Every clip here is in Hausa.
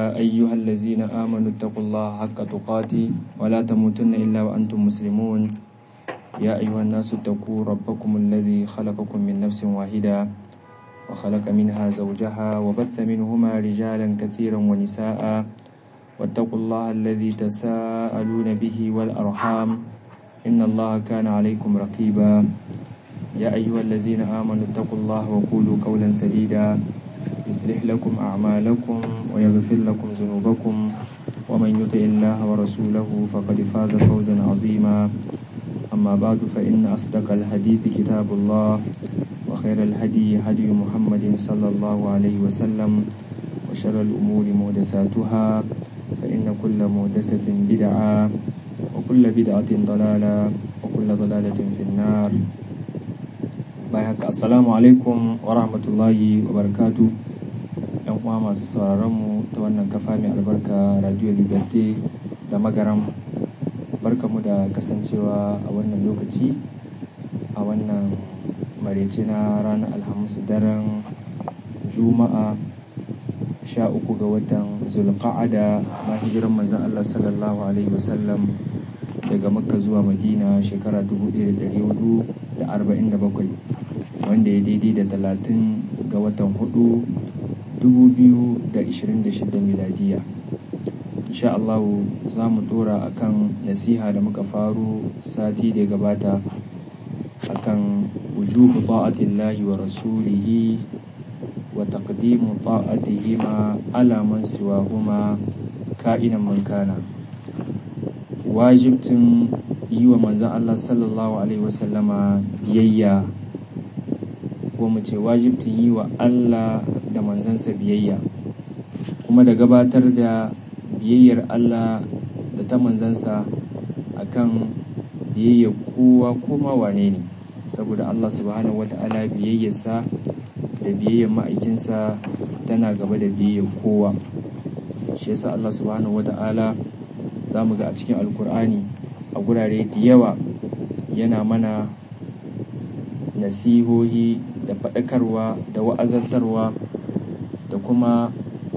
يا أيها الذين آمنوا اتقوا الله حق تقاته ولا تموتن إلا وأنتم مسلمون يا أيها الناس اتقوا ربكم الذي خلقكم من نفس واحدة وخلق منها زوجها وبث منهما رجالا كثيرا ونساء واتقوا الله الذي تساءلون به والأرحام إن الله كان عليكم رقيبا يا أيها الذين آمنوا اتقوا الله وقولوا قولا سديدا يصلح لكم أعمالكم ويغفر لكم ذنوبكم ومن يطع الله ورسوله فقد فاز فوزا عظيما أما بعد فإن أصدق الحديث كتاب الله وخير الهدي هدي محمد صلى الله عليه وسلم وشر الأمور محدثاتها فإن كل محدثة بدعة وكل بدعة ضلالة وكل ضلالة في النار بايعك السلام عليكم ورحمة الله وبركاته yan uwa masu sauraron mu ta wannan kafa mai albarka radio liberté da magaram barkamu da kasancewa a wannan lokaci a wannan marece na ranar alhamis daren juma'a sha uku ga watan zulqa'ada na hijiran manzon Allah sallallahu alaihi wasallam daga makka zuwa madina shekara 1447 wanda ya daidai da talatin ga watan hudu 2026 miladiya insha Allah za mu dora akan nasiha da muka faru sati da gabata akan wujuhu ta'atillahi wa rasulihi wa taqdimu ta'atihima ala man siwahuma ka'inan man kana wajibtin yi wa manzon Allah sallallahu alaihi wasallama biyayya ko mu ce wajibtin yi wa Allah da manzansa biyayya kuma da gabatar da biyayyar Allah da ta manzansa akan biyayyar kowa koma wane ne saboda Allah subhanahu wata'ala biyayyarsa da biyayyar ma'aikinsa tana gaba da biyayyar kowa shi yasa Allah subhanahu wata'ala za mu ga a cikin alkur'ani a gurare da yawa yana mana nasihohi da faɗakarwa da wa'azantarwa da kuma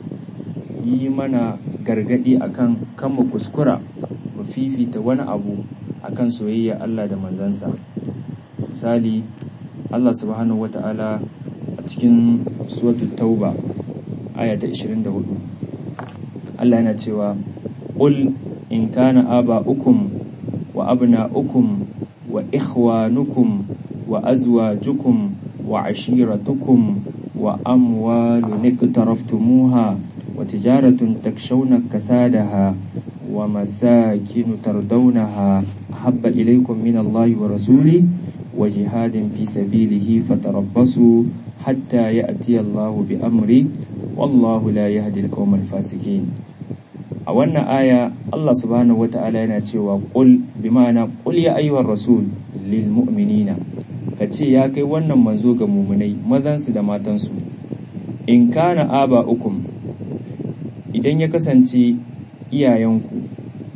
yi mana gargaɗi akan kan mu kuskura mu fifita wani abu akan soyayya Allah da manzansa misali Allah subhanahu wata'ala a cikin suratul tauba aya ta 24 Allah yana cewa qul in kana aba'ukum wa abna'ukum wa ikhwanukum wa azwajukum wa ashiratukum wa amwalun iqtaraftumuha wa tijaratun takshawna kasadaha wa masakin tardawnaha ahabba ilaykum min Allahi wa rasuli wa jihadin fi sabilihi fatarabbasu hatta ya'ti Allahu bi amri wallahu la yahdi al-qawma al-fasikin a wannan aya Allah subhanahu wata'ala yana cewa qul bi ma'ana qul ya ayyuhar rasul lil mu'minina kace ya kai wannan manzo ga mu'minai mazansu da matansu in kana aba ukum idan ya kasance iyayenku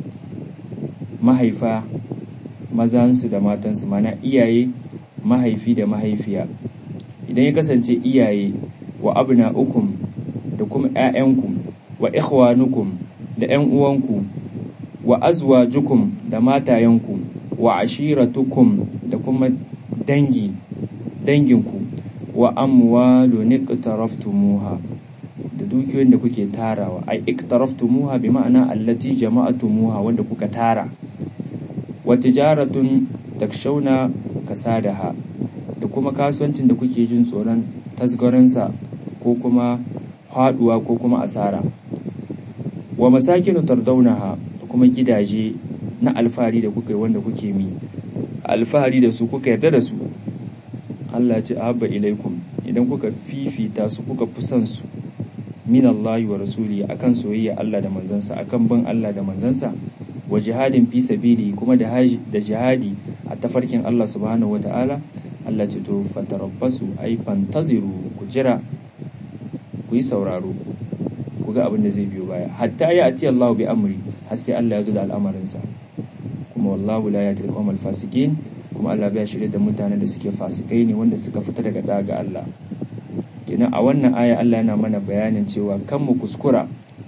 mahaifa mazansu da matansu mana iyaye mahaifi da mahaifiya idan ya kasance iyaye wa abna ukum da kuma 'ya'yanku wa ikhwanukum da 'yan uwanku wa azwajukum da matayenku wa ashiratukum da kuma dangi danginku wa amwalu iqtaraftumuha da dukiyoyin da kuke tarawa ai iqtaraftumuha bi ma'ana allati jama'atumuha wanda kuka tara wa tijaratun takshawna kasadaha da kuma kasuwancin da kuke jin tsoron tasgaransa ko kuma haduwa ko kuma asara wa masakinu tardaunaha da kuma gidaje na alfahari da kuka yi wanda kuke mi alfahari da su kuka yarda da su Allah ce ahabba ilaikum idan kuka fifita su kuka fi son su min Allah wa rasuli akan soyayya Allah da manzansa akan bin Allah da manzansa wa jihadin fi sabili kuma da da jihadi a tafarkin Allah subhanahu wata'ala Allah ce to fatarabbasu ay fantaziru ku jira ku yi sauraro ku ga abin da zai biyo baya hatta ya ati Allah bi amri har sai Allah ya zo da al'amarinsa kuma wallahu la yahdi al fasikin kuma Allah bai shirye da mutanen da suke fasikai ne wanda suka fita daga daga Allah kenan a wannan aya Allah yana mana bayanin cewa kan mu kuskura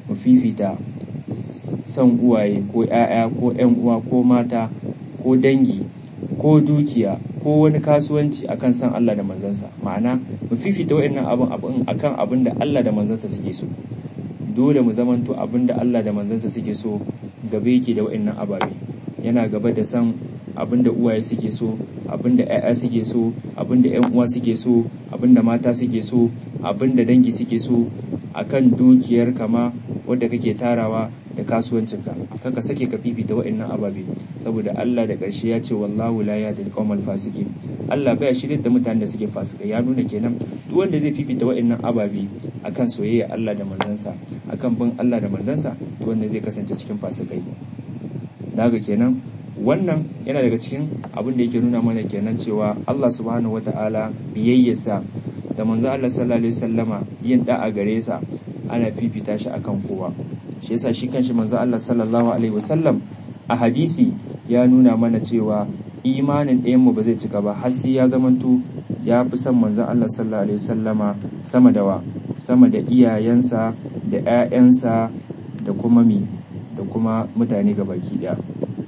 mu fifita son uwaye ko 'ya'ya ko 'yan uwa ko mata ko dangi ko dukiya ko wani kasuwanci akan san Allah da manzansa ma'ana mu fifita wa'annan abin abin akan abin da Allah da manzansa suke so dole mu zamanto abin da Allah da manzansa suke so gaba yake da wa'annan ababe yana gaba da san abin da uwaye suke so abin da 'ya'ya suke so abin da 'yan uwa suke so abin da mata suke so abin da dangi suke so akan dukiyar kama wadda kake tarawa da kasuwancinka kaka sake ka fifita wa'annan ababe saboda Allah da ƙarshe ya ce wallahu la yahdi al fasiki Allah baya shirye da mutanen da suke fasika ya nuna kenan duk wanda zai fifita wa'annan ababe akan soyayya Allah da manzansa akan bin Allah da manzansa to wanda zai kasance cikin fasikai daga kenan wannan yana daga cikin abin da yake nuna mana kenan cewa Allah subhanahu wata'ala biyayyarsa da manzo Allah sallallahu alaihi wasallama yin da'a gare sa ana fifita shi akan kowa shi yasa shi kanshi manzo Allah sallallahu alaihi wasallam a hadisi ya nuna mana cewa imanin ɗayan mu ba zai cika ba har sai ya zamanto ya fi son manzo Allah sallallahu alaihi wasallama sama da wa sama da iyayensa da ƴaƴansa da kuma mi da kuma mutane gabaki daya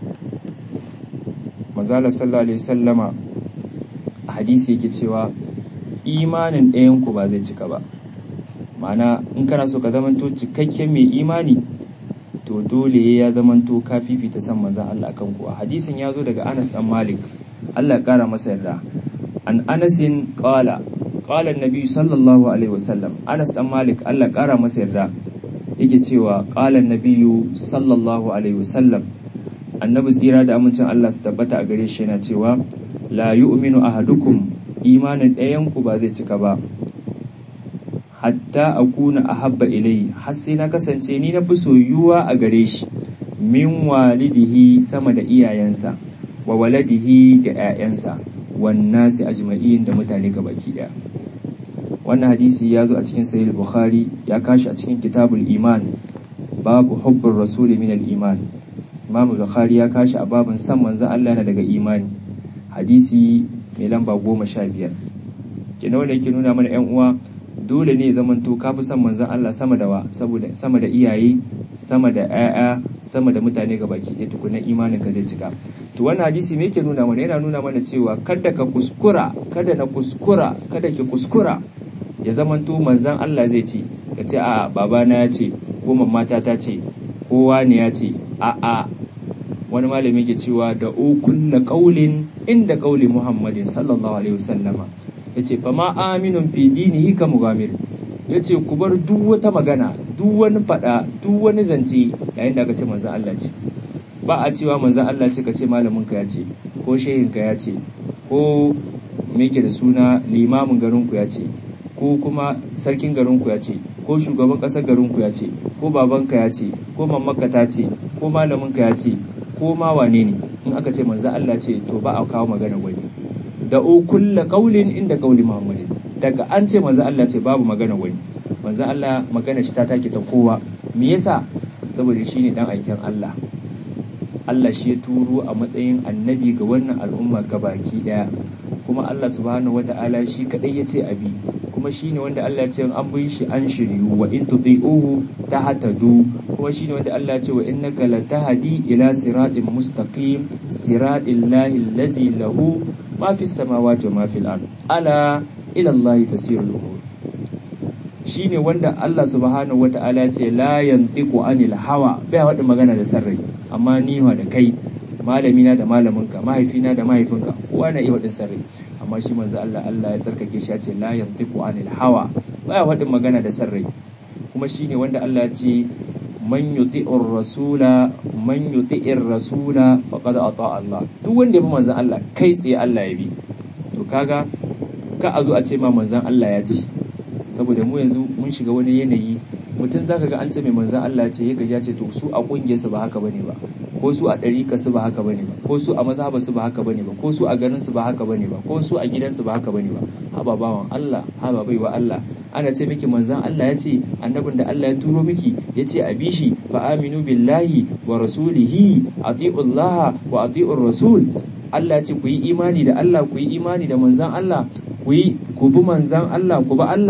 manzo Allah sallallahu alaihi wasallama a hadisi yake cewa imanin ɗayan ku ba zai cika ba ma'ana in kana so ka zamanto cikakken mai imani to dole ya zamanto ka fifita san manzan Allah akan kuwa hadisin ya zo daga Anas dan Malik Allah ya kara masa yarda an Anasin qala qala annabi sallallahu alaihi wasallam Anas dan Malik Allah ya kara masa yarda yake cewa qala annabi sallallahu alaihi wasallam annabi tsira da amincin Allah su tabbata a gare shi yana cewa la yu'minu ahadukum imanin ɗayan ku ba zai cika ba hatta akuna ahabba ilai har sai na kasance ni na fi soyuwa a gare shi min walidihi sama da iyayensa wa waladihi da 'ya'yansa wannasi ajma'in da mutane gabaki daya wannan hadisi ya zo a cikin sahih bukhari ya kashi a cikin kitabul iman babu hubbur rasuli min al iman imam bukhari ya kashi a babin san manzon Allah na daga imani hadisi mai lamba goma sha biyar kenan wanda yake nuna mana yan uwa dole ne zaman to ka fi son manzon Allah sama da wa saboda sama da iyaye sama da ƴaƴa sama da mutane ga baki ɗaya tukuna imanin ka zai cika to wannan hadisi me yake nuna mana yana nuna mana cewa kada ka kuskura kada na kuskura kada ki kuskura ya zaman to manzon Allah zai ce ka ce a babana ya ce ko mamata ta ce kowa ne ya ce a a wani malami ke cewa da ukulla qaulin inda qauli Muhammadin sallallahu alaihi wasallama ya ce fama aminun fi dinihi ka mugamir ya ce ku bar duk wata magana duk wani fada duk wani zance yayin da aka ce manzan Allah ce ba a cewa manzan Allah ce ka ce malamin ka ya ce ko shehin ka ya ce ko me ke da suna limamin garin ku ya ce ko kuma sarkin garin ku ya ce ko shugaban ƙasar garin ku ya ce ko baban ka ya ce ko mamaka ta ce ko malamin ka ya ce ko ma wane ne in aka ce manzan Allah ce to ba a kawo magana wani da o kulla qaulin inda qauli muhammadin daga an ce manzo Allah ce babu magana wani manzo Allah magana shi ta take ta kowa me yasa saboda shine dan aikin Allah Allah shi ya turo a matsayin annabi ga wannan al'umma gabaki daya kuma Allah subhanahu wata'ala shi kadai yace abi kuma shine wanda Allah ya ce an bi shi an shiryu wa in tuti'uhu tahtadu kuma shine wanda Allah ya ce wa innaka latahdi ila siratin mustaqim siratil lahi allazi lahu ma fi samawati wa ma fil ard ala ila Allah tasirul umur shine wanda Allah subhanahu wata'ala ce la yantiqu anil hawa bai wada magana da sarrai amma ni wa da kai malamina da malaminka mahaifina da mahaifinka kowa na iya wadin sarrai amma shi manzo Allah Allah ya tsarkake shi ya ce la yantiqu anil hawa baya wadin magana da sarrai kuma shine wanda Allah ya ce man yuti'ir rasula man yuti'ir rasula faqad ata Allah duk wanda ya bi manzon Allah kai tsaye Allah ya bi to kaga ka a zo a ce ma manzon Allah ya ce saboda mu yanzu mun shiga wani yanayi mutum zaka ga an ce mai manzon Allah ce ya gaji ya ce to su a kungiyar su ba haka bane ba ko su a ɗariƙa su ba haka bane ba ko su a mazhaba su ba haka bane ba ko su a garin su ba haka bane ba ko su a gidan su ba haka bane ba haba bawan Allah haba baiwa Allah ana ce miki manzon Allah ya ce annabin da Allah ya turo miki ya ce a bishi fa aminu billahi wa rasulihi ati'ullaha wa ati'ur rasul Allah ya ce ku yi imani da Allah ku yi imani da manzon Allah ku yi ku bi manzon Allah ku bi Allah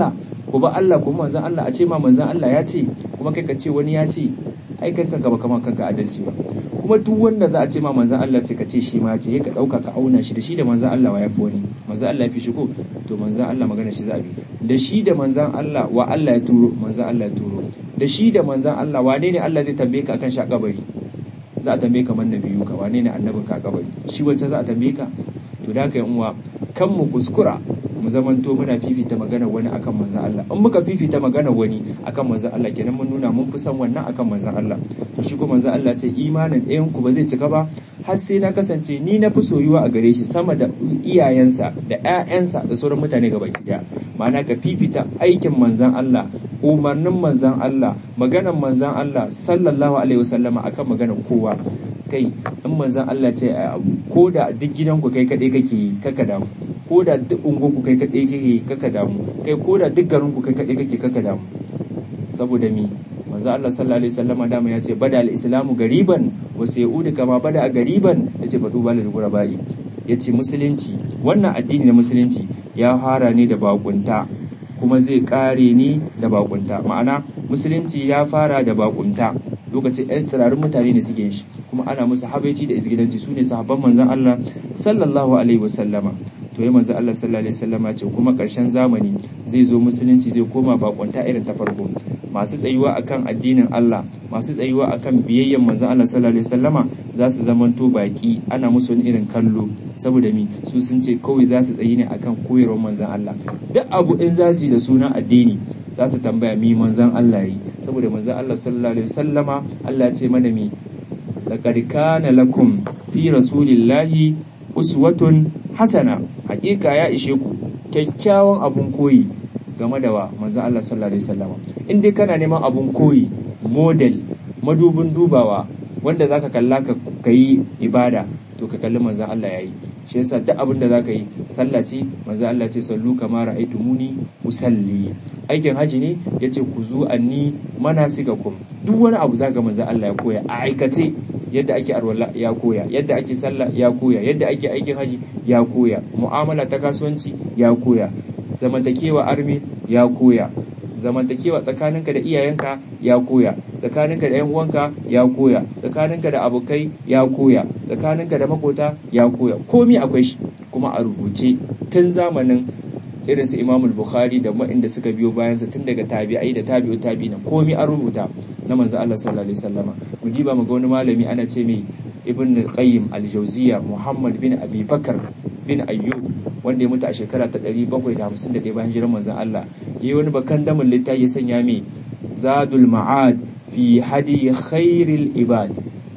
ku ba Allah ku manzon Allah a ce ma manzon Allah ya ce kuma kai ka ce wani ya ce ai kanka gaba kama kanka adalci ba kuma duk wanda za a ce ma manzon Allah ce ka ce shi ma ce ka dauka ka auna shi da shi da manzon Allah wa ya fi wani manzon Allah ya fi shi ko to manzon Allah magana shi za a bi da shi da manzon Allah wa Allah ya turo manzon Allah ya turo da shi da manzon Allah wane ne Allah zai tambaye ka akan shi a kabari za a tambaye ka manna biyu ka wane ne annabin ka a kabari shi wancan za a tambaye ka to da haka yan uwa kan mu kuskura mu zamanto muna fifita magana wani akan manzon Allah in muka fifita magana wani akan manzon Allah kenan mun nuna mun fi san wannan akan manzon Allah to shi ko manzon Allah ce imanin ɗayan ku ba zai cika ba har sai na kasance ni na fi soyuwa a gare shi sama da iyayensa da ƴaƴansa da sauran mutane gaba ɗaya ma'ana ka fifita aikin manzon Allah umarnin manzon Allah maganar manzon Allah sallallahu alaihi wasallama akan maganar kowa kai in manzon Allah ce ko da duk gidanku kai kaɗai kake yi kaka damu ko da duk ungonku kai kaɗai kake kaka damu kai ko da duk garinku kai kaɗai kake kaka damu saboda mi manzo Allah sallallahu alaihi wasallama dama ya ce bada al-islamu gariban wa sayudu kama bada a gariban yace fadu balal gurabai yace musulunci wannan addini na musulunci ya fara ne da bakunta kuma zai kare ni da bakunta ma'ana musulunci ya fara da bakunta lokacin 'yan tsirarin mutane ne suke shi kuma ana musu habaici da isgidanci su ne sahabban manzon Allah sallallahu alaihi wasallama to ya manzon Allah sallallahu alaihi wasallama ce kuma ƙarshen zamani zai zo musulunci zai koma bakunta irin ta farko masu tsayuwa akan addinin Allah masu tsayuwa akan biyayyen manzon Allah sallallahu alaihi wasallama za su zamanto baki ana musu wani irin kallo saboda mi su sun ce kawai za su tsayi ne akan koyarwar manzon Allah duk abu in za su yi da sunan addini za su tambaya mi manzon Allah yi saboda manzon Allah sallallahu alaihi wasallama Allah ya ce mana mi laqad kana lakum fi rasulillahi uswatun hasana hakika ya ishe ku kyakkyawan abun koyi game da wa manzon Allah sallallahu alaihi wasallama in dai kana neman abun koyi model madubin dubawa wanda zaka kalla ka kai ibada to ka kalli manzon Allah yayi shi yasa duk abin da zaka yi sallah ce manzon Allah ce sallu kama ra'aytumuni usalli aikin haji ne yace ku zu anni manasikakum duk wani abu zaka manzon Allah ya koya a aikace yadda ake arwala ya koya yadda ake sallah ya koya yadda ake aikin haji ya koya mu'amala ta kasuwanci ya koya zamantakewa armi ya koya zamantakewa tsakaninka da iyayenka ya koya tsakaninka da 'yan uwanka ya koya tsakaninka da abokai ya koya tsakaninka da makota ya koya komi akwai shi kuma a rubuce tun zamanin irin su Imam Bukhari da waɗanda suka biyo bayan sa tun daga tabi'ai da tabi'u tabi'ina komi an rubuta na manzo Allah sallallahu alaihi wasallama mu diba mu ga wani malami ana ce mai Ibn Qayyim al-Jawziyya Muhammad bin Abi Bakar bin Ayyub wanda ya mutu a shekara ta 751 bayan hijirar manzon Allah yayi wani bakan damin littafi ya sanya mai Zadul Ma'ad fi hadi khairil ibad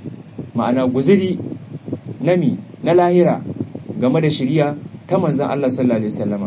ma'ana guziri nami na lahira game da shiriya ta manzon Allah sallallahu alaihi wasallama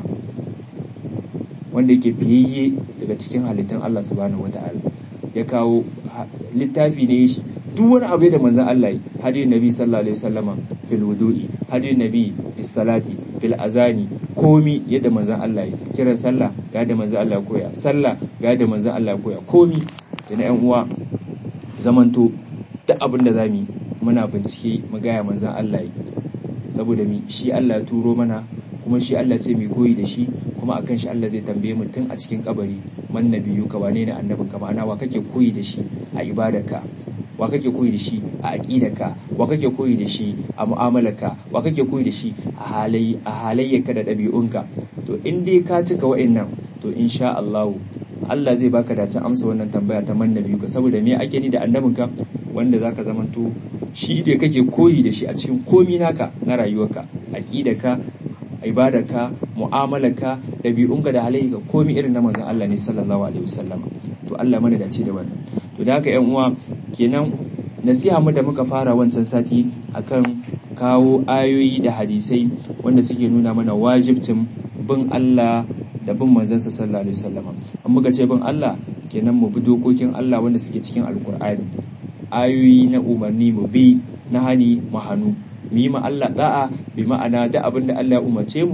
wanda yake fiyayye daga cikin halittun Allah subhanahu wata'ala ya kawo littafi ne shi duk wani abu da manzon Allah yi hadi nabi sallallahu alaihi wasallama fil wudu'i hadi nabi bis salati fil azani komi yadda manzon Allah yi kiran sallah ga da manzon Allah koya sallah ga da manzon Allah koya komi da na yan uwa zamanto duk abin da zamu yi muna bincike mu gaya manzon Allah yi saboda mi shi Allah ya turo mana kuma shi Allah ce mai koyi da shi kuma akan shi Allah zai tambaye mu tun a cikin kabari man nabiyu ka wane ne annabin ka ma'ana wa kake koyi da shi a ibadarka wa kake koyi da shi a aqidarka wa kake koyi da shi a mu'amalarka wa kake koyi da shi a halayi a halayyarka da ɗabi'unka to in dai ka cika wa'annan to insha Allah Allah zai baka dacin amsa wannan tambaya ta man nabiyu ka saboda me ake ni da annabinka wanda zaka zamanto shi da kake koyi da shi a cikin komi naka na rayuwarka aqidarka ibadarka mu'amalarka ɗabi'unka da halayyarka komi irin na manzon Allah ne sallallahu alaihi wasallam to Allah mana dace da wannan to da haka ƴan uwa kenan nasiha mu da muka fara wancan sati akan kawo ayoyi da hadisai wanda suke nuna mana wajibcin bin Allah da bin manzansa sallallahu alaihi wasallam an muka ce bin Allah kenan mu bi dokokin Allah wanda suke cikin alkur'ani ayoyi na umarni mu bi na hani mu hannu mu yi ma Allah da'a bi ma'ana da abin da Allah ya umarce mu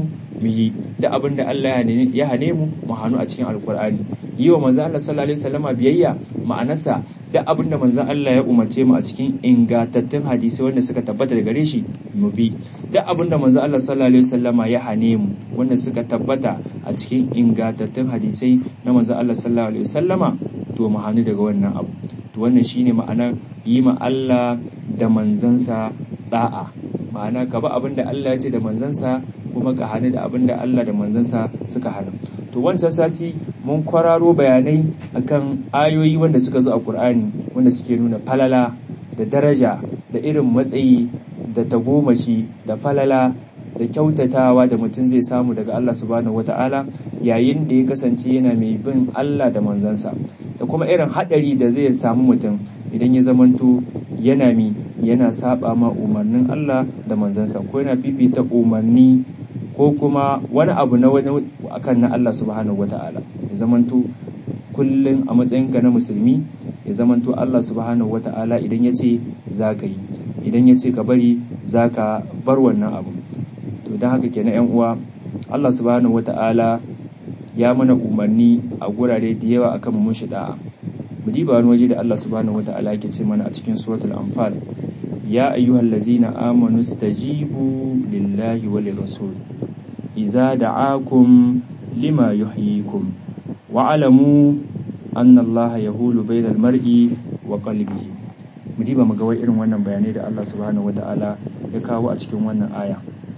mu yi da abin da Allah ya hane mu mu hannu a cikin alkur'ani yi wa manzo Allah sallallahu alaihi wasallama biyayya ma'anarsa da abin da manzo Allah ya umarce mu a cikin ingantattun hadisi wanda suka tabbata daga gare shi mu bi da abin da manzo Allah sallallahu alaihi wasallama ya hane mu wanda suka tabbata a cikin ingantattun hadisai na manzo Allah sallallahu alaihi wasallama to mu hannu daga wannan abu to wannan shine ma'anar yi ma Allah da manzansa da'a ma'ana ka ba abin da Allah ya ce da manzansa kuma ka hannu da abin da Allah da manzansa suka hana to wancan sati mun kwararo bayanai akan ayoyi wanda suka zo a Qur'ani wanda suke nuna falala da daraja da irin matsayi da tagomashi da falala da kyautatawa da mutum zai samu daga Allah subhanahu wata'ala yayin da ya kasance yana mai bin Allah da manzansa da kuma irin haɗari da zai samu mutum idan ya zamanto yana mi yana saba ma umarnin Allah da manzansa ko yana fifita umarni ko kuma wani abu na wani akan na Allah subhanahu wata'ala ya zamanto kullum a matsayinka na musulmi ya zamanto Allah subhanahu wata'ala idan ya ce za ka yi idan ya ce ka bari za ka bar wannan abu to don haka kenan yan uwa Allah subhanahu wata'ala ya mana umarni a gurare da yawa akan mun shi da'a mu diba wani waje da Allah subhanahu wata'ala yake ce mana a cikin suratul anfal ya ayyuhal ladzina amanu stajibu lillahi wa lirrasul idza da'akum lima yuhyikum wa'alamu anna Allah yahulu bainal mar'i wa qalbihi mu diba mu ga wai irin wannan bayanai da Allah subhanahu wata'ala ya kawo a cikin wannan aya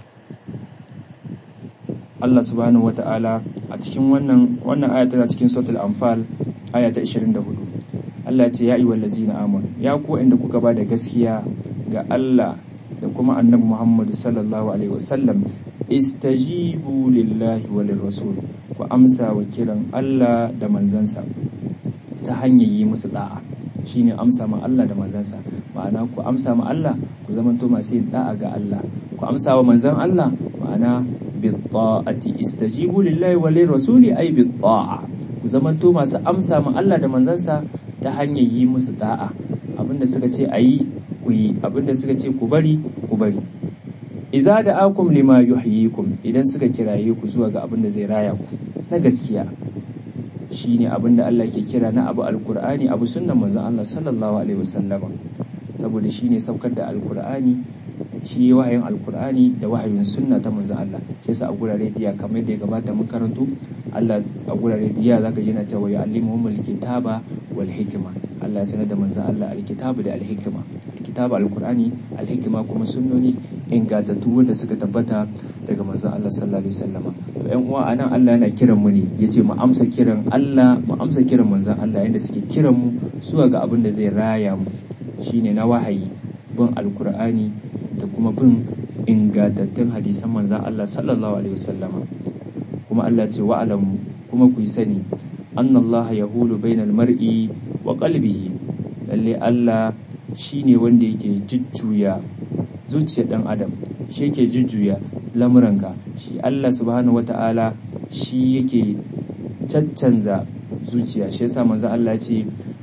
Allah subhanahu wata'ala a cikin wannan wannan aya tana cikin suratul anfal aya ta 24 Allah ya ce ya ayyuhal ladzina amanu ya ku inda kuka ba da gaskiya ga Allah da kuma annabi Muhammad sallallahu alaihi wasallam istajibu lillahi wa lirrasul ku amsa wa kiran Allah da manzansa ta hanyar yi musu da'a shine amsa ma Allah da manzansa ma'ana ku amsa ma Allah ku zamanto masu yin da'a ga Allah ku amsa wa manzan Allah ma'ana bi ta'ati istajibu lillahi wa lirrasuli ay bi ta'a ku zamanto masu amsa ma Allah da manzansa ta hanyar yi musu da'a abinda suka ce ayi ku yi abinda suka ce ku bari ku bari iza da akum lima yuhyikum idan suka kiraye ku zuwa ga abin da zai raya ku na gaskiya shine abin da Allah ke kira na abu alkur'ani abu sunnan manzon Allah sallallahu alaihi wasallam saboda shine saukar da alkur'ani shi wahayin alkur'ani da wahayin sunna ta manzon Allah shi yasa a gurare diya kamar da ya gabata mun karanto Allah a gurare diya zaka ji yana cewa ya allimuhumul kitaba wal hikma Allah ya sanar da manzon Allah alkitabu da alhikma kitab alkur'ani alhikima kuma sunnoni ingantattu wanda suka tabbata daga manzon Allah sallallahu alaihi wasallama to ƴan uwa anan Allah yana kiran mu ne yace mu amsa kiran Allah mu amsa kiran manzon Allah yanda suke kiran mu zuwa ga abin da zai raya mu shine na wahayi bin alkur'ani da kuma bin ingantattun hadisan manzon Allah sallallahu alaihi wasallama kuma Allah ce wa'alamu kuma ku yi sani annallaha yahulu bainal mar'i wa qalbihi lalle Allah shi ne wanda yake jujjuya zuciyar ɗan adam shi yake jujjuya lamuranka shi Allah subhanahu wata'ala shi yake caccanza zuciya shi yasa manzo Allah ya ce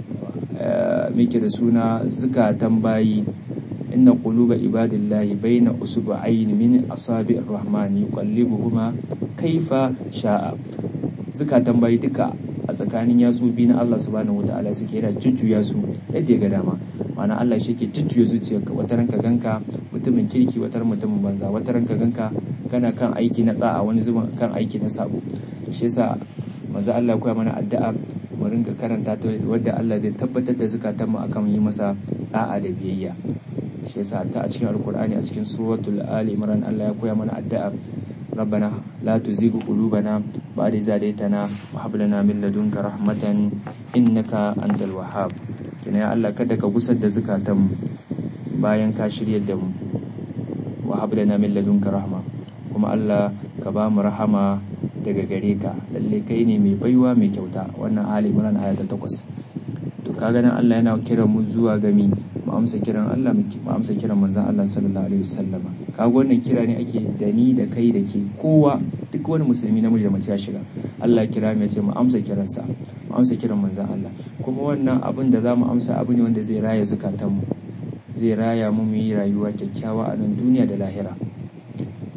muke da suna zukatan bayi inna quluba ibadillahi baina usbu'ayn min asabi'ir rahmani yuqallibuhuma kaifa sha'a zukatan bayi duka a tsakanin yatsu biyu na Allah subhanahu wata'ala suke yana jujjuya su yadda ya ga dama ma'ana Allah shi ke jujjuya zuciyarka wata ranka ganka mutumin kirki wata mutumin banza wata ranka ganka kana kan aiki na da'a wani zuban kan aiki na sabo shi yasa manzo Allah koya mana addu'a mu rinka karanta ta wadda Allah zai tabbatar da zukatan mu akan yi masa da'a da biyayya shi yasa ta a cikin alkur'ani a cikin suratul ali imran Allah ya koya mana addu'a ربنا لا تزغ قلوبنا بعد إذ هديتنا وهب لنا من لدنك رحمة إنك أنت الوهاب kina ya Allah kada ka gusar da zukatanmu bayan ka shiryar da mu wa hab lana min ladunka rahma kuma Allah ka ba mu rahama daga gare ka lalle kai ne mai baiwa mai kyauta wannan ali imran aya ta 8 to kaga nan Allah yana kiran mu zuwa ga mi mu amsa kiran Allah mu amsa kiran manzon Allah sallallahu alaihi wasallama kaga wannan kira ne ake da ni da kai da ke kowa duk wani musulmi namiji da mace ya shiga Allah kira mu ya ce mu amsa kiransa mu amsa kiran manzon Allah kuma wannan abin da zamu amsa abu ne wanda zai raya zukatanmu zai raya mu mu yi rayuwa kyakkyawa a nan duniya da lahira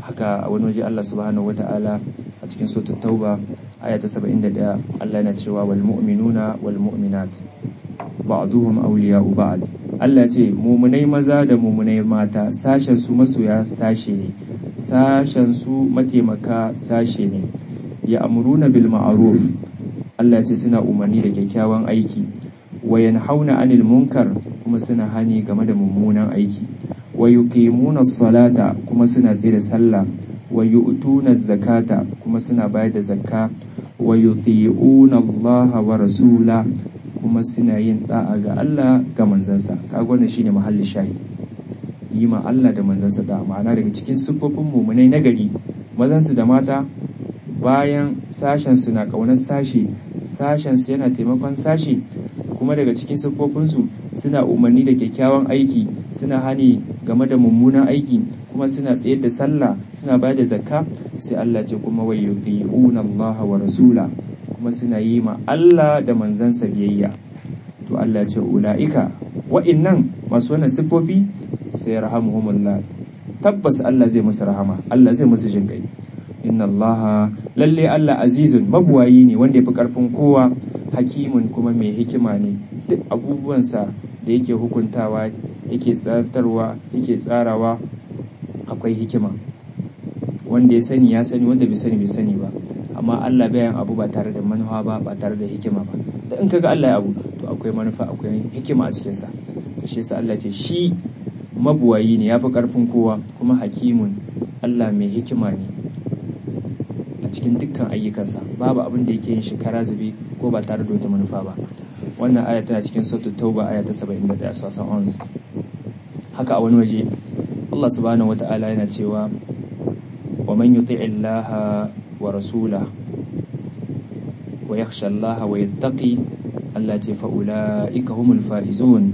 haka a wani waje Allah subhanahu wata'ala a cikin suratul tauba aya ta 71 Allah yana cewa wal mu'minuna wal mu'minat ba'duhum awliya'u ba'd Allah ce mumunai maza da mumunai mata sashen su masoya sashe ne sashen su mataimaka sashe ne ya amuruna bil ma'ruf Allah ce suna umarni da kyakkyawan aiki wa yanhauna 'anil munkar kuma suna hani game da mummunan aiki wa yuqimuna salata kuma suna tsaye da sallah wa yu'tuna zakata kuma suna bayar da zakka wa yuti'una Allah wa rasula kuma suna yin da'a ga Allah ga manzansa kaga wannan shine mahallin shahid yi ma Allah da manzansa da ma'ana daga cikin siffofin mumunai nagari mazansu da mata bayan sashen su na kaunar sashi sashen su yana taimakon sashi kuma daga cikin siffofinsu suna umarni da kyakkyawan aiki suna hani game da mummunan aiki kuma suna tsayar da sallah suna bayar da zakka sai Allah ce kuma wa yuti'una Allah wa rasula kuma suna yi ma Allah da manzansa biyayya to Allah ce ula'ika wa'innan masu wannan siffofi sai rahamuhumullah tabbas Allah zai musu rahama Allah zai musu jinkai inna Allah lalle Allah azizun mabuwayi ne wanda yafi karfin kowa hakimun kuma mai hikima ne duk abubuwansa da yake hukuntawa yake tsartarwa yake tsarawa akwai hikima wanda ya sani ya sani wanda bai sani bai sani ba amma Allah bayan abu ba tare da manufa ba ba tare da hikima ba da in kaga Allah ya abu to akwai manufa akwai hikima a cikin sa to shi yasa Allah ce shi mabuwayi ne yafi karfin kowa kuma hakimun Allah mai hikima ne a cikin dukkan ayyukansa babu abin da yake yin shi kara zube ko ba tare da wata manufa ba wannan aya tana cikin suratul tauba aya ta 71 sasan ons haka a wani waje Allah subhanahu wata'ala yana cewa wa man yuti'i Allah wa rasula wa yakhsha Allah wa yattaqi Allah ce fa ulaika humul faizun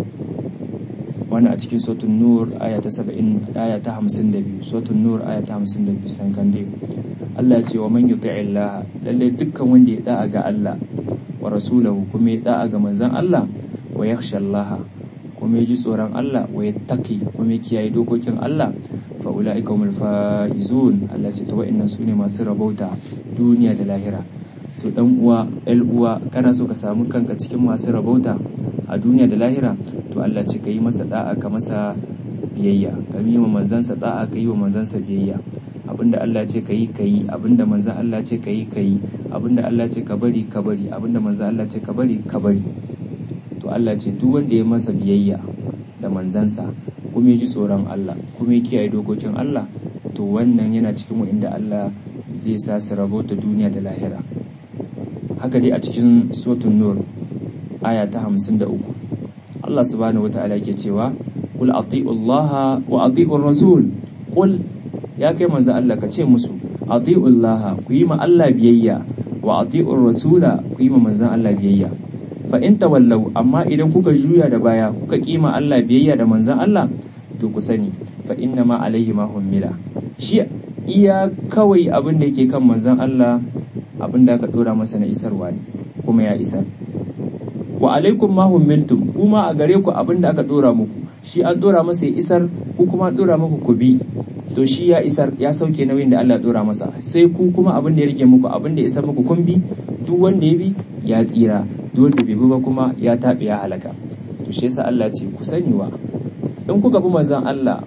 wannan a cikin suratul nur aya ta 70 aya ta 52 suratul nur aya ta 52 sankande Allah ce wa man yuti'i Allah lalle dukkan wanda ya da'a ga Allah wa rasulahu kuma ya da'a ga manzon Allah wa yakhsha Allah kuma ya ji tsoron Allah wa yattaqi kuma ya kiyaye dokokin Allah fa ulaika humul faizun Allah ce to wa'annan sune masu rabauta duniya da lahira to dan uwa el uwa kana so ka samu kanka cikin masu rabauta a duniya da lahira to Allah ce ka yi masa da'a ka masa biyayya ka yi wa manzansa da'a ka yi wa manzansa biyayya abinda Allah ce ka yi ka yi abinda manzan Allah ce ka yi ka yi abinda Allah ce ka bari ka bari abinda manzan Allah ce ka bari ka bari to Allah ce duk wanda ya masa biyayya da manzansa kuma ya ji tsoron Allah kuma ya kiyaye dokokin Allah to wannan yana cikin wa'inda Allah zai sa su rabota duniya da lahira haka dai a cikin suratul nur aya ta 53 Allah subhanahu wata'ala yake cewa qul ati'u Allah wa ati'ur rasul qul ya kai manzo Allah ka ce musu ati'u Allah ku yi ma Allah biyayya wa ati'ur rasula ku yi ma manzon Allah biyayya fa in tawallau amma idan kuka juya da baya kuka kima Allah biyayya da manzon Allah to ku sani fa inna ma alaihi ma hummila shi iya kawai abin da yake kan manzon Allah abin da aka dora masa na isarwa ne kuma ya isar wa alaikum ma hummiltum kuma a gare ku abin da aka dora muku shi an dora masa ya isar ku kuma dora muku ku bi to shi ya isar ya sauke nauyin da Allah dora masa sai ku kuma abin da ya rike muku abin da ya isar muku kun bi duk wanda ya bi ya tsira duk wanda bai bi ba kuma ya tabe ya halaka to shi yasa Allah ce ku sani wa in kuka bi manzon Allah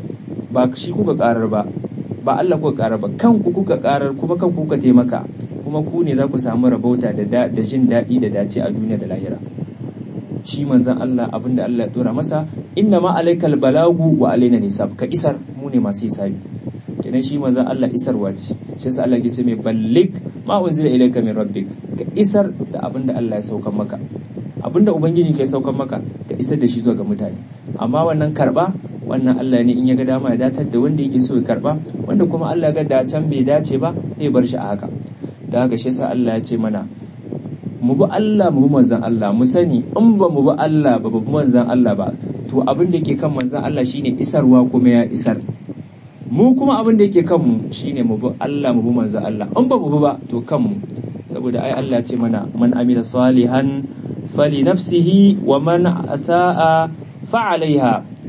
ba shi kuka karar ba ba Allah kuka karar ba kanku kuka karar kuma kanku kuka taimaka kuma ku ne za ku samu rabauta da da jin daɗi da dace a duniya da lahira shi manzon Allah abinda Allah ya dora masa inna ma alaikal balagu wa alaina nisab ka isar mu ne masu hisabi kenan shi manzon Allah isarwa ce shi yasa Allah ya ce mai ballig ma unzila ilayka min rabbik ka isar da abinda Allah ya saukan maka abinda ubangiji ke saukan maka ka isar da shi zuwa ga mutane amma wannan karba wannan Allah ne in ya ga dama ya datar da wanda yake so ya karba wanda kuma Allah ga da can bai dace ba zai bar shi a haka da haka shi yasa Allah ya ce mana mu bi Allah mu bi manzon Allah mu sani in ba mu bi Allah ba ba manzon Allah ba to abin da yake kan manzon Allah shine isarwa kuma ya isar mu kuma abin da yake kanmu shine mu bi Allah mu bi manzon Allah in ba mu bi ba to kanmu saboda ai Allah ya ce mana man amila salihan fali nafsihi wa man asaa fa alaiha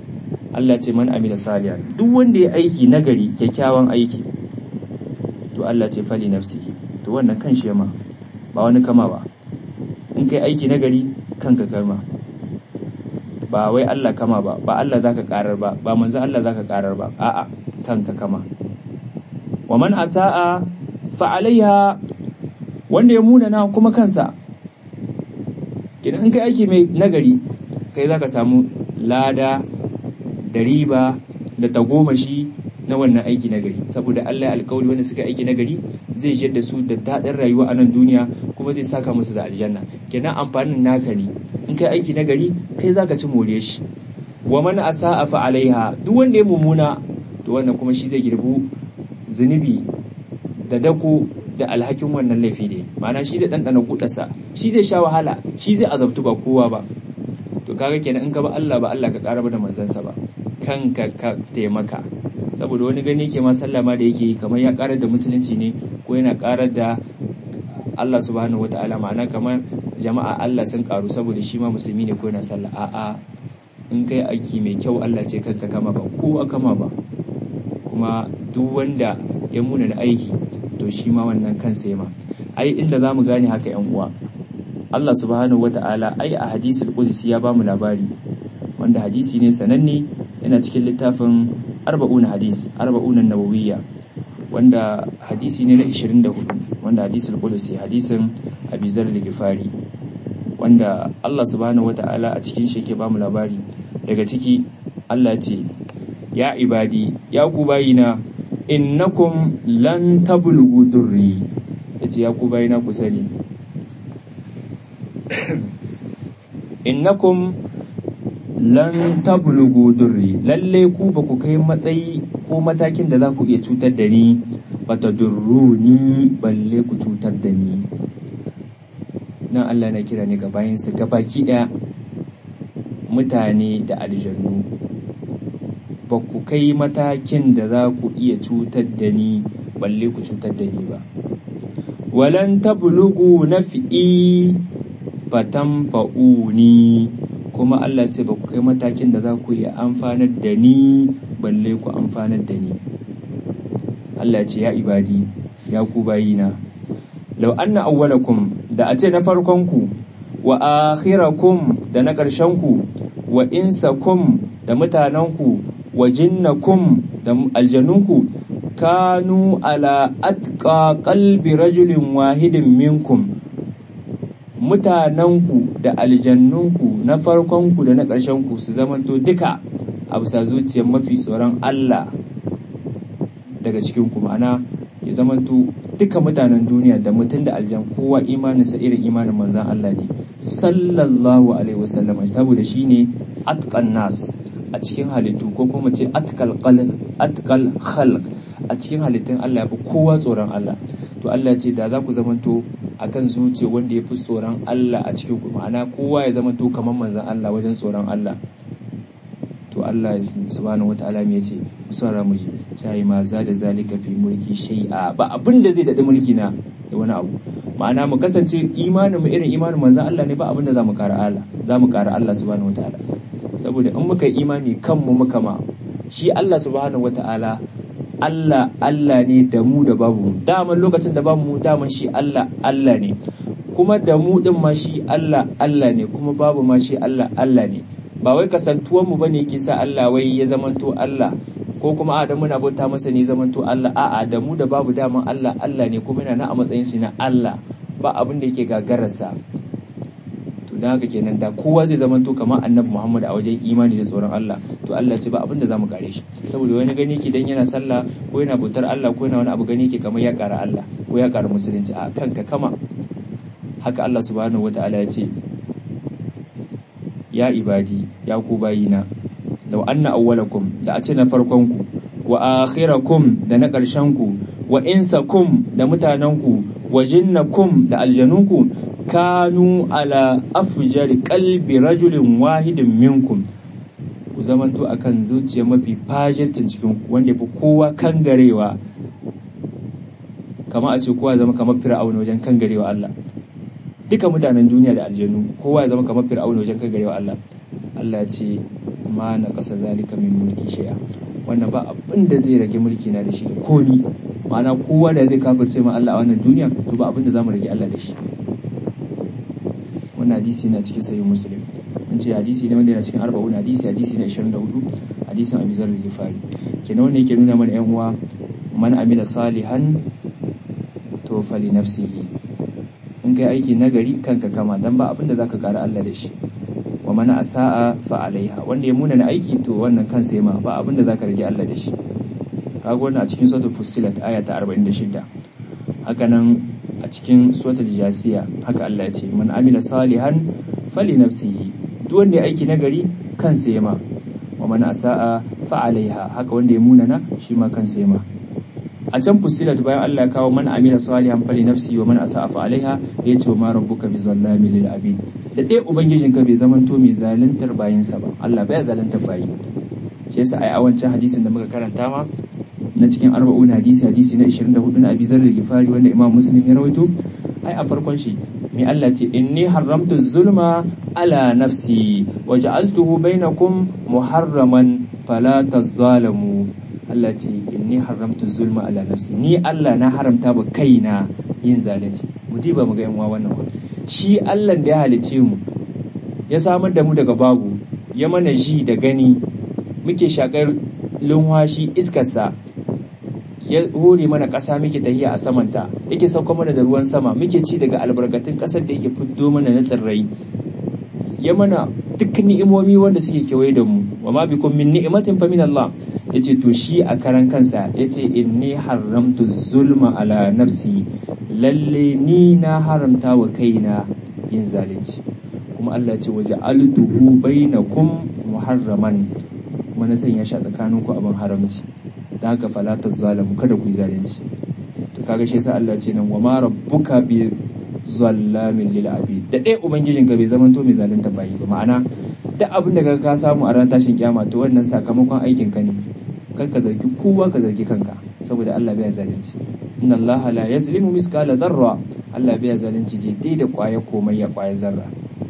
Allah ce man amila salihan duk wanda ya aiki nagari kyakkyawan aiki to Allah ce fali nafsi to wannan kan shi ma ba wani kama ba in kai aiki nagari kanka kama ba wai Allah kama ba ba Allah zaka karar ba ba manzo Allah zaka karar ba a'a kanka kama wa man asaa fa alaiha wanda ya munana kuma kansa kidan in kai aiki mai nagari kai zaka samu lada da riba da tagomashi na wannan aiki na gari saboda Allah ya alkawari wanda suka aiki na gari zai jiyar da su da daɗin rayuwa a nan duniya kuma zai saka musu da aljanna kenan amfanin naka ne in kai aiki na gari kai zaka ci more shi wa man asa'a fa alaiha duk wanda ya mumuna to wannan kuma shi zai girbu zunubi da dako da alhakin wannan laifi ne ma'ana shi zai ɗanɗana kuɗarsa shi zai sha wahala shi zai azabtu ba kowa ba to kaga kenan in ka ba Allah ba Allah ka ƙara da manzansa ba kanka ka taimaka saboda wani gani ke ma sallah ma da yake kamar ya karar da musulunci ne ko yana karar da Allah subhanahu wataala ma'ana kamar jama'a Allah sun karu saboda shi ma musulmi ne ko yana sallah a'a in kai aiki mai kyau Allah ce kanka kama ba ko kama ba kuma duk wanda ya muna da aiki to shi ma wannan kansa ma ai inda zamu gane haka yan uwa Allah subhanahu wataala ai a hadisul qudsi ya bamu labari wanda hadisi ne sananne yana cikin littafin arba'una hadis arba'una nawawiyya wanda hadisi ne na 24 wanda hadisul qudsi hadisin Abi Zar al-Ghifari wanda Allah subhanahu wata'ala a cikin shi yake bamu labari daga ciki Allah ce ya ibadi ya ku bayina innakum lan tablughu durri yace ya ku bayina ku sani innakum lan tablugu durri lalle ku ba ku kai matsayi ko matakin da za ku iya cutar da ni ba ta durruni balle ku cutar da ni nan Allah na kira ne ga bayansa gabaki ɗaya mutane da aljannu ba ku kai matakin da za ku iya cutar da ni balle ku cutar da ni ba walan tablugu nafi'i fatanfa'uni kuma Allah ce ba ku kai matakin da za ku iya amfanar da ni balle ku amfanar da ni Allah ce ya ibadi ya ku bayina law anna awwalakum da a ce na farkon ku wa akhirakum da na ƙarshen ku wa insakum da mutanen ku wa jinnakum da aljanunku kanu ala atqa qalbi rajulin wahidin minkum mutanenku da aljannunku na farkonku da na ƙarshenku su zamanto duka a bisa zuciyar mafi tsoron Allah daga cikinku ma'ana ya zamanto duka mutanen duniya da mutum da aljan kowa imaninsa irin imanin manzan Allah ne sallallahu alaihi wasallam saboda shi ne atqan nas a cikin halittu ko kuma ce atqal atqal khalq a cikin halittun Allah ya fi kowa tsoron Allah to Allah ce da za ku zamanto akan zuciya wanda ya fi tsoron Allah a cikin ku ma'ana kowa ya zamanto kamar manzan Allah wajen tsoron Allah to Allah subhanahu wataala me yace musara mu sai ma za da zalika fi mulki shay'a ba abin da zai dadi mulki na da wani abu ma'ana mu kasance imanin mu irin imanin manzan Allah ne ba abin da zamu kara Allah zamu kara Allah subhanahu wataala saboda in muka imani kanmu muka ma shi Allah subhanahu wataala Allah Allah ne da mu da babu mu daman lokacin da babu mu daman shi Allah Allah ne kuma da mu din ma shi Allah Allah ne kuma babu ma shi Allah Allah ne ba wai kasantuwan mu bane yake sa Allah wai ya zamanto Allah ko kuma a da muna bauta masa ne zamanto Allah a'a da mu da babu daman Allah Allah ne kuma yana na a matsayin shi na Allah ba abin da yake gagararsa to dan haka kenan da kowa zai zamanto kamar annabi Muhammad a wajen imani da tsoron Allah to Allah ce ba abin da zamu kare shi saboda wani gani yake dan yana sallah ko yana bautar Allah ko yana wani abu gani yake kamar ya kara Allah ko ya kara musulunci a kanka kama haka Allah subhanahu wataala ya ce ya ibadi ya ku bayina law anna awwalakum da a ce na farkon ku wa akhirakum da na ƙarshen ku wa insakum da mutanen ku wa jinnakum da aljanunku kanu ala afjar qalbi rajulin wahidin minkum ku zamanto akan zuciya mafi fajircin cikin ku wanda fi kowa kangarewa kama a ce kowa zama kamar fir'auna wajen kangarewa Allah duka mutanen duniya da aljanu kowa ya zama kamar fir'auna wajen kangarewa Allah Allah ce ma na ƙasa zalika min mulki shay'a wannan ba abin da zai rage mulki na da shi da komi ma'ana kowa da zai kafirce ma Allah a wannan duniya to ba abin da zamu rage Allah da shi wannan hadisi na cikin sahih muslim an ce hadisi ne wanda yana cikin arba'un hadisi hadisi na 24 hadisin Abi Zar al-Ghifari kenan wanda yake nuna mana yan uwa man amila salihan to fali nafsihi in kai aiki nagari kanka kama dan ba abin da zaka kara Allah da shi wa man asaa fa alaiha wanda ya muna na aiki to wannan kansa ya ma ba abin da zaka rage Allah da shi kaga wannan a cikin suratul fussilat aya ta 46 haka nan a cikin suratul jasiya haka Allah ya ce man amila salihan fali nafsihi duk wanda ya aiki nagari kansa ya ma wa man asaa fa alaiha haka wanda ya munana shi ma kansa ya ma a can fusilat bayan Allah ya kawo man amila salihan fali nafsi wa man asaa fa alaiha ya ce wa ma rabbuka bi zallami lil abid da ɗaya ubangijin ka bai zamanto mai zaluntar bayinsa ba Allah baya zaluntar bayi shi yasa ai a wancan hadisin da muka karanta ma na cikin arba'un hadisi hadisi na 24 na Abi Zar al-Ghifari wanda Imam Muslim ya rawaito ai a farkon shi mai Allah ce inni haramtu zulma ala nafsi wa ja'altuhu bainakum muharraman fala tazalamu Allah ce inni haramtu zulma ala nafsi ni Allah na haramta ba kaina yin zalunci mu diba mu ga yan wannan shi Allah da ya halice mu ya samar da mu daga babu ya mana ji da gani muke shakar lunwashi iskarsa ya hore mana ƙasa muke tahiya a samanta yake sauka mana da ruwan sama muke ci daga albarkatun ƙasar da yake fiddo mana na tsirrai ya mana duk ni'imomi wanda suke kewaye da mu wa ma bikum min ni'matin fa min Allah yace to shi a karan kansa yace inni haramtu zulma ala nafsi lalle ni na haramta wa kaina yin zalunci kuma Allah ce waje altuhu bainakum muharraman kuma na sanya shi a tsakaninku abin haramci da haka falatar zalamu kada ku yi zalunci to kaga shi yasa Allah ce nan wa ma rabbuka bi zallamin lil abid da ɗaya ubangijin ka bai zaman to mai zalunta bayi ba ma'ana duk abin da ka samu a ran tashin kiyama to wannan sakamakon aikin ka ne kar ka zargi kowa ka zargi kanka saboda Allah bai zalunci inna Allah la yazlimu miskala dharra Allah bai zalunci daidai da kwaya komai ya kwaya zarra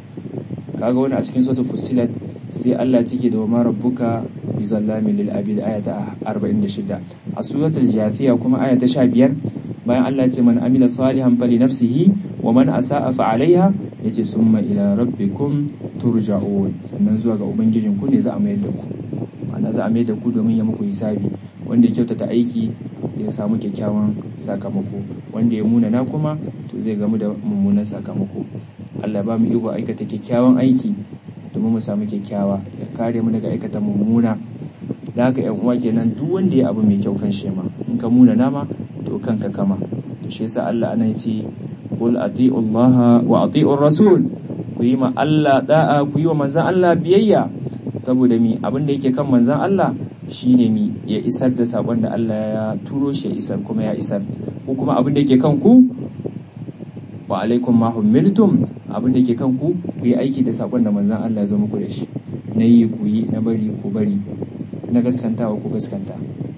kaga wani a cikin suratul fusilat sai Allah cike da wa rabbuka bi zallamin lil abid aya ta 46 a suratul jathiya kuma aya ta 15 bayan Allah ya ce man amila salihan fali nafsihi wa man asaa fa alaiha yace summa ila rabbikum turja'un sannan zuwa ga ubangijin ku ne za a mayar da ku ma'ana za a mayar da ku domin ya muku hisabi wanda ya kyautata aiki ya samu kyakkyawan sakamako wanda ya munana kuma to zai gamu da mummunan sakamako Allah ba mu iko aikata kyakkyawan aiki domin mu samu kyakkyawa ya kare mu daga aikata mummuna da haka yan uwa kenan duk wanda ya abu mai kyau kan shema in ka muna nama to kanka kama to shi yasa Allah ana yace qul ati'u Allah wa ati'u rasul ku yi ma Allah da'a ku yi wa manzon Allah biyayya saboda mi abin da yake kan manzon Allah shine mi ya isar da sakon da Allah ya turo shi ya isar kuma ya isar ko kuma abin da yake kan ku wa alaikum ma humiltum abin da ke kan ku ku yi aiki da sakon da manzon Allah ya zo muku da shi na yi ku yi na bari ku bari na gaskantawa ku gaskanta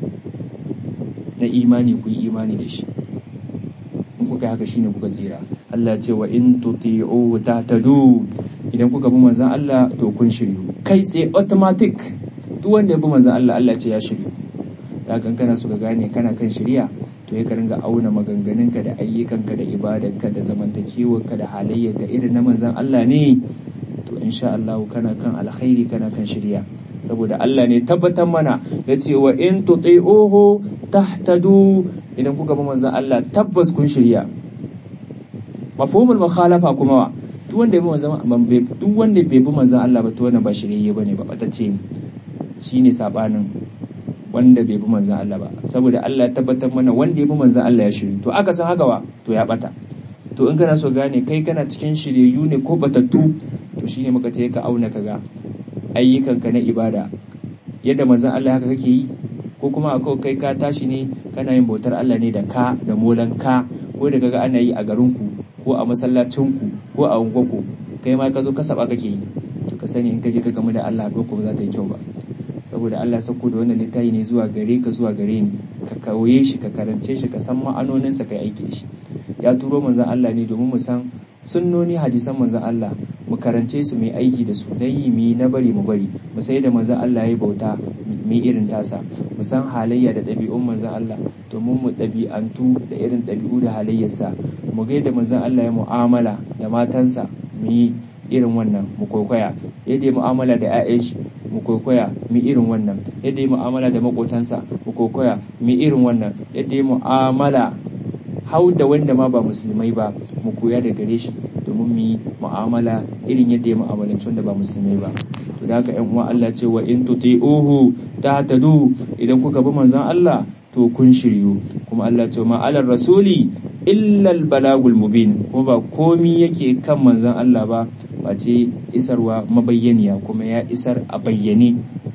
na imani ku yi imani da shi in kuka haka shine kuka tsira Allah ce wa in tuti'u tahtadu idan kuka bi manzon Allah to kun shiryu kai tsaye automatic duk wanda ya bi manzon Allah Allah ce ya shiryu da kan kana so ka gane kana kan shiriya to ya ringa auna maganganunka da ayyukanka da ibadarka da zamantakewarka da halayyarka irin na manzon Allah ne to insha Allah kana kan alkhairi kana kan shiriya saboda Allah ne tabbatar mana ya ce wa in tuti'uhu tahtadu idan kuka bi manzon Allah tabbas kun shirya mafhumul mukhalafa kuma wa duk wanda bai manzon duk wanda bai bi manzon Allah ba to wannan ba shirye bane ba batacce ne shine sabanin wanda bai bi manzon Allah ba saboda Allah ya tabbatar mana wanda ya bi manzon Allah ya shiryu to aka san haka wa to ya bata to in kana so gane kai kana cikin shiryayyu ne ko batattu to shine muka ce ka auna kaga ayyukanka na ibada yadda manzon Allah haka kake yi ko kuma akwai kai ka tashi ne kana yin bautar Allah ne da ka da molan ka ko da kaga ana yi a garinku ko a masallacinku ko a unguwarku kai ma ka zo ka saba kake yi to ka sani in ka je ka gamu da Allah ko ba za ta yi kyau ba saboda Allah sako da wannan littafi ne zuwa gare ka zuwa gare ni ka kauye shi ka karance shi ka san ma'anoninsa kai aiki da shi ya turo manzon Allah ne domin mu san sunnoni hadisan manzon Allah mu karance su mai aiki da su na yi mi na bari mu bari mu sai da manzon Allah ya bauta mu irin tasa mu san halayya da ɗabi'un manzon Allah domin mu ɗabi'antu da irin ɗabi'u da halayyarsa mu ga yadda manzon Allah ya mu'amala da matansa mu yi irin wannan mu kwaikwaya yadda ya mu'amala da 'ya'yan shi mu kwaikwaya mu irin wannan yadda ya mu'amala da makotansa mu kwaikwaya mu irin wannan yadda ya mu'amala hau da wanda ma ba musulmai ba mu koya da gare shi domin mu yi mu'amala irin yadda ya mu'amalanci wanda ba musulmai ba to da haka ƴan uwa Allah ce wa in tuti'uhu tahtadu idan kuka bi manzon Allah to kun shiryu kuma Allah ce ma alar rasuli illa balagul mubin kuma ba komi yake kan manzon Allah ba face isarwa mabayyaniya kuma ya isar a bayyane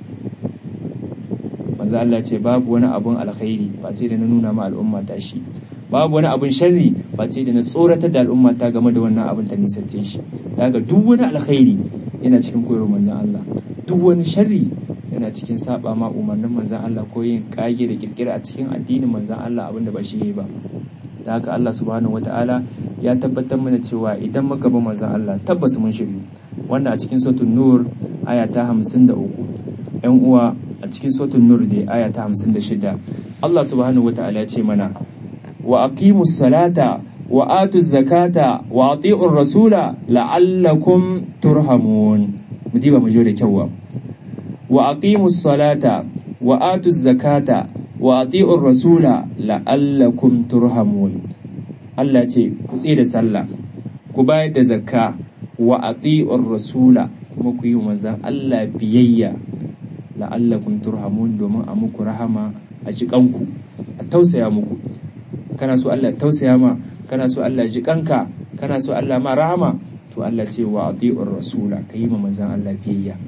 manzon Allah ce babu wani abun alkhairi face da na nuna ma al'umma ta shi babu wani abun sharri face da na tsoratar da al'umma ta game da wannan abin ta nisance shi daga duk wani alkhairi yana cikin koyarwar manzon Allah duk wani sharri yana cikin saba ma umarnin manzan Allah ko yin kage da kirkira a cikin addinin manzan Allah abinda ba shi ba da haka Allah subhanahu wataala ya tabbatar mana cewa idan muka bi manzan Allah tabbas mun shiryu wanda a cikin suratul nur aya ta 53 yan uwa a cikin suratul nur da aya ta 56 Allah subhanahu wataala ya ce mana wa aqimus salata wa atuz zakata wa ati'ur rasula la'allakum turhamun mu diba mu da kyau wa aqimus salata wa atuz zakata wa ati'ur rasula la'allakum turhamun Allah ce ku tsaye da sallah ku bayar da zakka wa ati'ur rasula kuma ku yi manzan Allah biyayya la'allakum turhamun domin a muku rahama a jikanku a tausaya muku kana so Allah tausaya ma kana so Allah jikanka kana so Allah ma rahama to Allah ce wa ati'ur rasula ka yi ma manzan Allah biyayya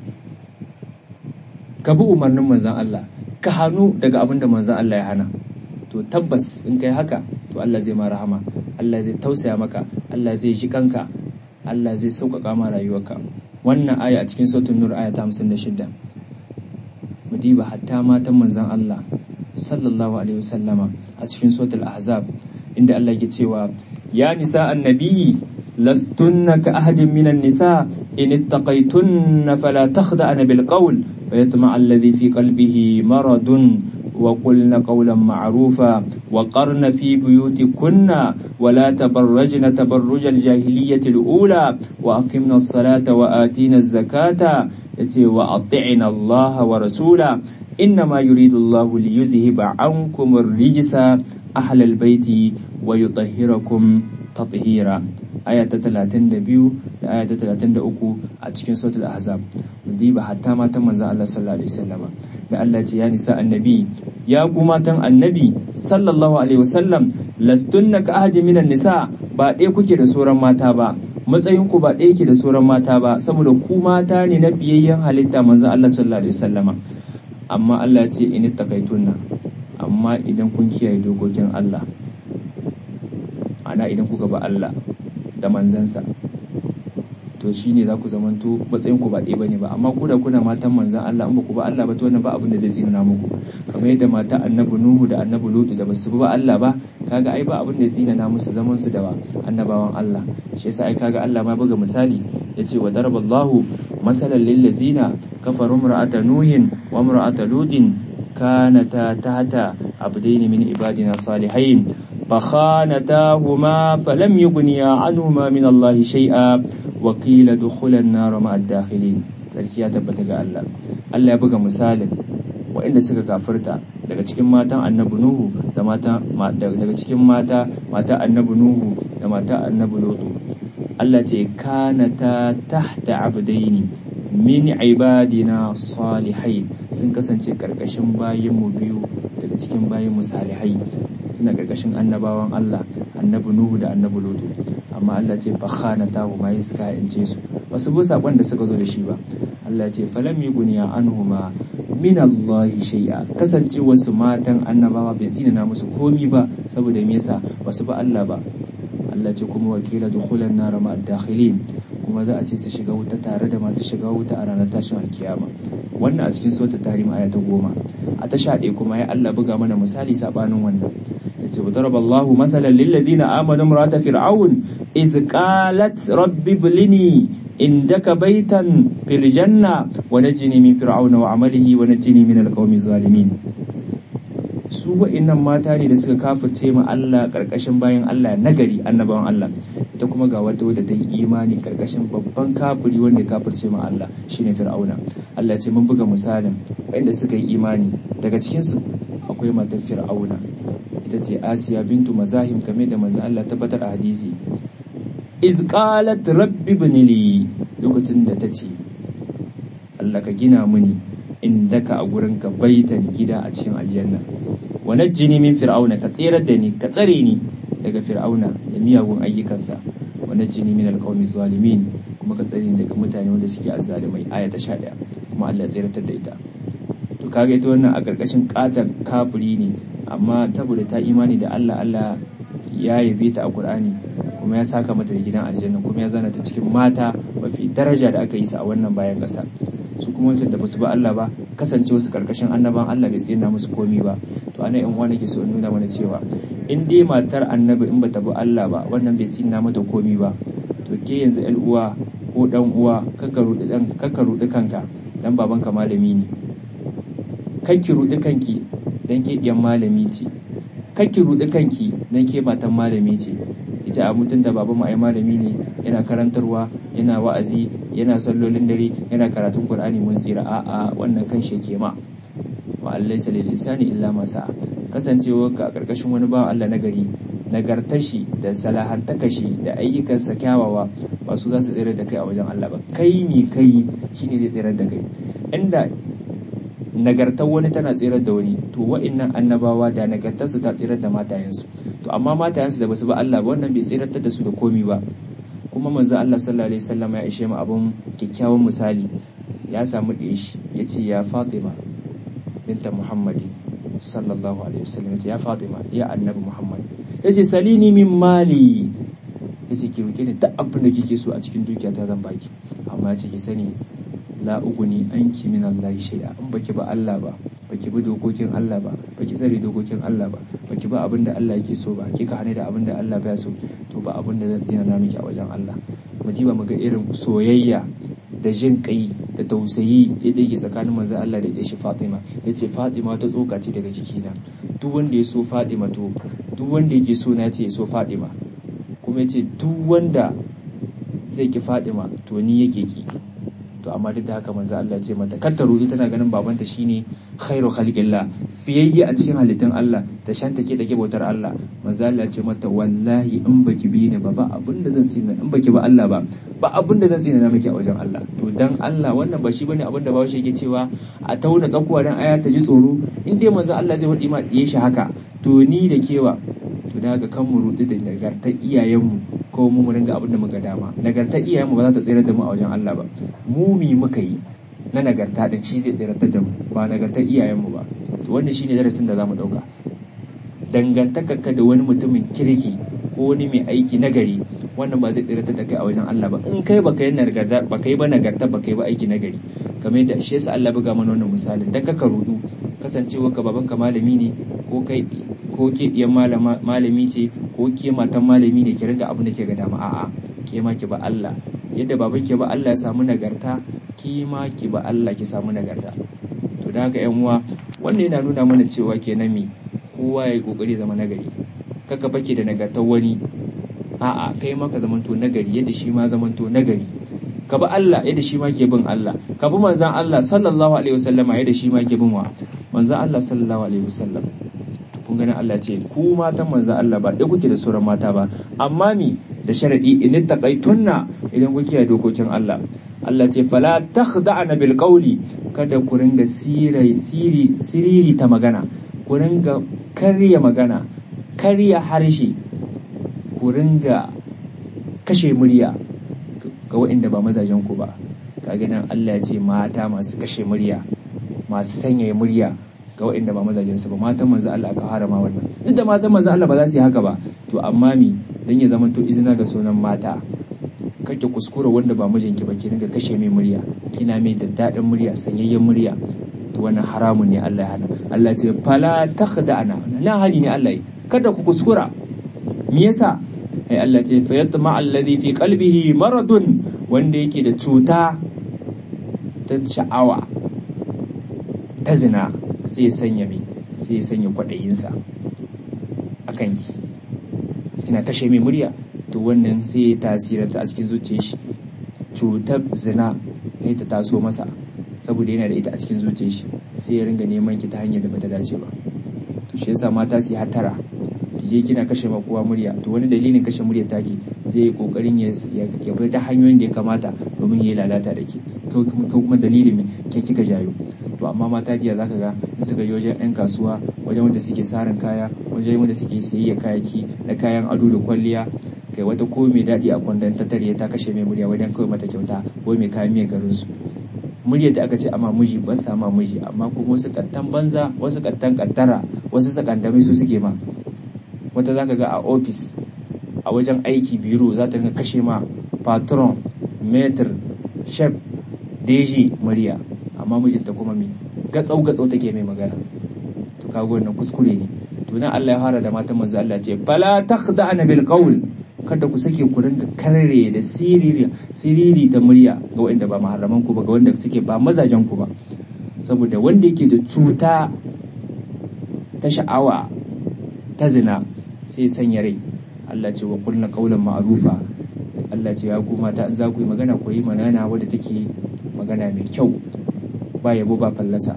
ka bi umarnin manzan Allah ka hannu daga abin da manzan Allah ya hana to tabbas in kai haka to Allah zai ma rahama Allah zai tausaya maka Allah zai ji kanka Allah zai sauƙaƙa ma rayuwarka wannan aya a cikin sautin nur aya ta 56 mu diba hatta matan manzan Allah sallallahu alaihi wasallama a cikin sautul ahzab inda Allah ke cewa ya nisa annabi لستن كأحد من النساء إن اتقيتن فلا تخدعن بالقول فيطمع الذي في قلبه مرض وقلن قولا معروفا وقرن في بيوتكن ولا تبرجن تبرج الجاهلية الأولى وأقمنا الصلاة وآتينا الزكاة وأطعنا الله ورسوله إنما يريد الله ليذهب عنكم الرجس أهل البيت ويطهركم تطهيرا aya ta talatin da biyu da aya ta talatin da uku a cikin sautul ahzab mu diba hatta matan manzon Allah sallallahu alaihi wasallama da Allah ce ya nisa annabi ya ku matan annabi sallallahu alaihi wasallam lastunna ka ahadi minan nisa ba ɗaya kuke da sauran mata ba matsayin ku ba ɗaya ke da sauran mata ba saboda ku mata ne na biyayyen halitta manzon Allah sallallahu alaihi wasallama amma Allah ya ce in takaitunna amma idan kun kiyaye dokokin Allah ana idan kuka ba Allah da manzansa to shine za ku zamanto matsayin ku ba ɗaya bane ba amma ku da kuna matan manzan Allah in ba ku ba Allah ba to wannan ba abin da zai tsina muku kamar yadda mata annabi Nuhu da annabi Lutu da basu ba Allah ba kaga ai ba abin da ya tsina musu zaman su da annabawan Allah shi yasa ai kaga Allah ma buga misali yace wa daraballahu masalan lil ladzina kafaru imra'ata nuhin wa imra'ata lutin kanata tahta abdaini min ibadina salihain فخانتاهما فلم يغنيا عنهما من الله شيئا وقيل دخلا النار مع الداخلين sarki ya tabbata ga Allah Allah ya buga misalin waɗanda suka kafirta daga cikin matan annabi Nuhu da mata daga cikin mata mata annabi Nuhu da mata annabi Lutu Allah ce kanata tahta abdaini min ibadina salihai sun kasance karkashin bayinmu biyu daga cikin bayinmu salihai suna karkashin annabawan Allah annabi Nuhu da annabi Lutu amma Allah ce fa khanata ma suka ince su basu bi sakon da suka zo da shi ba Allah ce falam yughniya anhuma min Allah shay'a kasance wasu matan annabawa bai tsina musu komi ba saboda me yasa basu ba Allah ba Allah ce kuma wakila dukhulan nar ma dakhilin kuma za a ce su shiga wuta tare da masu shiga wuta a ranar tashin alkiyama wannan a cikin suratul tahrim aya ta goma a ta sha kuma ya Allah buga mana misali sabanin wannan yace wa daraballahu masalan lil ladzina amanu imra'ata fir'aun iz qalat rabbi iblini indaka baitan fil janna wa najini min fir'auna wa amalihi wa najini min alqawmi zalimin su wa'innan mata ne da suka kafirce ma Allah karkashin bayan Allah nagari annabawan Allah ita kuma ga wata wadda ta yi imani karkashin babban kafiri wanda ya kafirce ma Allah shine fir'auna Allah ce mun buga misalin wanda suka yi imani daga cikin su akwai matar fir'auna ita ce Asiya bintu Mazahim kame da manzo Allah tabbatar a hadisi iz qalat rabbi ibnili lokacin da ta ce Allah ka gina mini indaka a gurinka baitan gida a cikin aljanna wa najjini min fir'auna ka tsirar da ni ka tsare ni daga fir'auna da miyagun ayyukansa wa najjini min alqawmi zalimin kuma ka tsare ni daga mutane wanda suke azzalimai aya ta 11 kuma Allah ya tsiratar da ita to kaga ita wannan a karkashin katar kafiri ne amma saboda ta imani da Allah Allah ya yabe ta a Qur'ani kuma ya saka mata da gidan aljanna kuma ya zana ta cikin mata mafi daraja da aka yi su a wannan bayan ƙasa su kuma wancan da basu ba Allah ba kasance wasu karkashin annaban Allah bai tsina musu komi ba to ana yan uwa nake so in nuna mana cewa in dai matar annabi in bata bi Allah ba wannan bai tsina mata komi ba to ke yanzu ƴan uwa ko dan uwa kaka rudi dan kaka rudi kanka dan babanka malami ne kakki rudi kanki dan ke diyan malami ce kakki rudi kanki dan ke matan malami ce ita a mutum da babanmu ai malami ne yana karantarwa yana wa'azi yana sallolin dare yana karatun qur'ani mun tsira a'a wannan kan shi ke ma wa allaysa lil insani illa ma sa'a kasancewa ka karkashin wani bawan Allah na gari nagartar shi da salahantaka shi da ayyukansa kyawawa ba su za su tsira da kai a wajen Allah ba kai mi kai shine zai tsira da kai inda nagartar wani tana tsirar da wani to wa'annan annabawa da nagartarsu ta tsirar da matayensu to amma matayensu da basu ba Allah ba wannan bai tsiratar da su da komi ba kuma manzo Allah sallallahu alaihi wasallam ya ishe mu abun kyakkyawan misali ya samu da shi yace ya Fatima binta Muhammadi sallallahu alaihi wasallam yace ya Fatima ya annabi Muhammad yace salini min mali yace ki roke ni duk abin da kike so a cikin dukiyata zan baki amma yace ki sani la uguni anki min Allah shay'a in baki ba Allah ba baki bi dokokin Allah ba baki tsare dokokin Allah ba baki ba abin da Allah yake so ba kika hane da abin da Allah baya so to ba abin da zan tsina na miki a wajen Allah mu ji ba mu ga irin soyayya da jin kai da tausayi yadda yake tsakanin manzon Allah da shi Fatima yace Fatima ta tsoka ce daga jikina duk wanda ya so Fatima to duk wanda yake so na ce ya so Fatima kuma yace duk wanda zai ki Fatima to ni yake ki to amma duk da haka manzo Allah ce mata kar ta ruɗi tana ganin babanta shine khairu khalqillah fiyayye a cikin halittun Allah ta shanta ke take bautar Allah manzo Allah ce mata wallahi in baki bi ni ba ba abin da zan tsina in baki ba Allah ba ba abin da zan tsina na miki a wajen Allah to dan Allah wannan ba shi bane abin da bawo shi yake cewa a tauna tsakuwa dan aya ta ji tsoro in dai manzo Allah zai faɗi ma diye shi haka to ni da kewa to da haka kan mu ruɗi da nagartar iyayenmu ko mu mu ringa abin da muka dama nagartar iyayenmu ba za ta tsere da mu a wajen Allah ba mu mi muka yi na nagarta din shi zai tseratar da mu ba nagartar iyayenmu ba to wannan shine darasin da zamu dauka dangantakarka da wani mutumin kirki ko wani mai aiki nagari wannan ba zai tseratar da kai a wajen Allah ba in kai baka yi nagarta baka yi ba nagarta baka yi ba aiki nagari kamar yadda shi yasa Allah buga mana wannan misalin dan kaka rudu kasancewa ka babanka malami ne ko kai ko ke diyan malami ce ko ke matan malami ne ki ringa abin da ke ga dama a'a ke ma ki ba Allah yadda baban ki ba Allah ya samu nagarta ki ma ki ba Allah ki samu nagarta to da haka yan uwa wannan yana nuna mana cewa kenan me kowa ya kokari zama nagari kaka bake da nagartar wani a'a kai ma ka zamanto nagari yadda shi ma zamanto nagari ka bi Allah yadda shi ma ke bin Allah ka bi manzon Allah sallallahu alaihi wasallama yadda shi ma ke bin wa manzon Allah sallallahu alaihi wasallam kun gani Allah ce ku matan manzon Allah ba dai kuke da sauran mata ba amma mi da sharadi in taqaitunna idan kuke da dokokin Allah Allah ce fala takhda'na bil qawli kada ku ringa siri siri siriri ta magana ku ringa karya magana karya harshe ku ringa kashe murya ga waɗanda ba mazajen ku ba kaga nan Allah ya ce mata masu kashe murya masu sanyaya murya ga waɗanda ba mazajen su ba matan manzo Allah aka harama wannan duk da matan manzo Allah ba za su yi haka ba to amma mi dan ya zama to izina ga sunan mata kake kuskura wanda ba mijinki ba ki ringa kashe mai murya kina mai daddadin murya sanyayyen murya to wannan haramun ne Allah ya hana Allah ya ce fala takhda'na na hali ne Allah kada ku kuskura me yasa ai Allah ce fa yatma alladhi fi qalbihi maradun wanda yake da cuta ta sha'awa ta zina sai sanya mai sai sanya kwaɗayinsa a kanki kina kashe mai murya to wannan sai ya tasiranta a cikin zuciyar shi cutar zina ya ta taso masa saboda yana da ita a cikin zuciyar shi sai ya ringa neman ki ta hanyar da bata dace ba to shi yasa mata su hatara ki je kina kashe ma kowa murya to wani dalilin kashe murya taki zai yi kokarin ya ya bi ta hanyoyin da ya kamata domin ya yi lalata da ke ko kuma dalilin me ke kika jayo to amma mata jiya zaka ga in suka yi wajen yan kasuwa wajen wanda suke sarin kaya wajen wanda suke sayayya kayaki da kayan ado da kwalliya kai wata ko mai daɗi a kwandon ta tare ta kashe mai murya wajen kawai mata kyauta ko mai kayan mai garin su muryar da aka ce amma miji ba sa ma miji amma kuma wasu kattan banza wasu kattan kattara wasu sakandamai su suke ma wata zaka ga a ofis a wajen aiki biro za ta kashe ma patron metr chef deji murya amma mijinta kuma me gatsau gatsau take mai magana to kaga wannan kuskure ne to nan Allah ya fara da matan manzo Allah ce fala taqda'na bil qawl kada ku sake ku ringa karre da siriri siriri ta murya ga wanda ba maharaman ku ba ga wanda suke ba mazajen ku ba saboda wanda yake da cuta ta sha'awa ta zina sai sanya rai Allah ce wa kulna qawlan ma'rufa Allah ce ya ku mata in za ku yi magana ku yi magana wadda take magana mai kyau ba yabo ba fallasa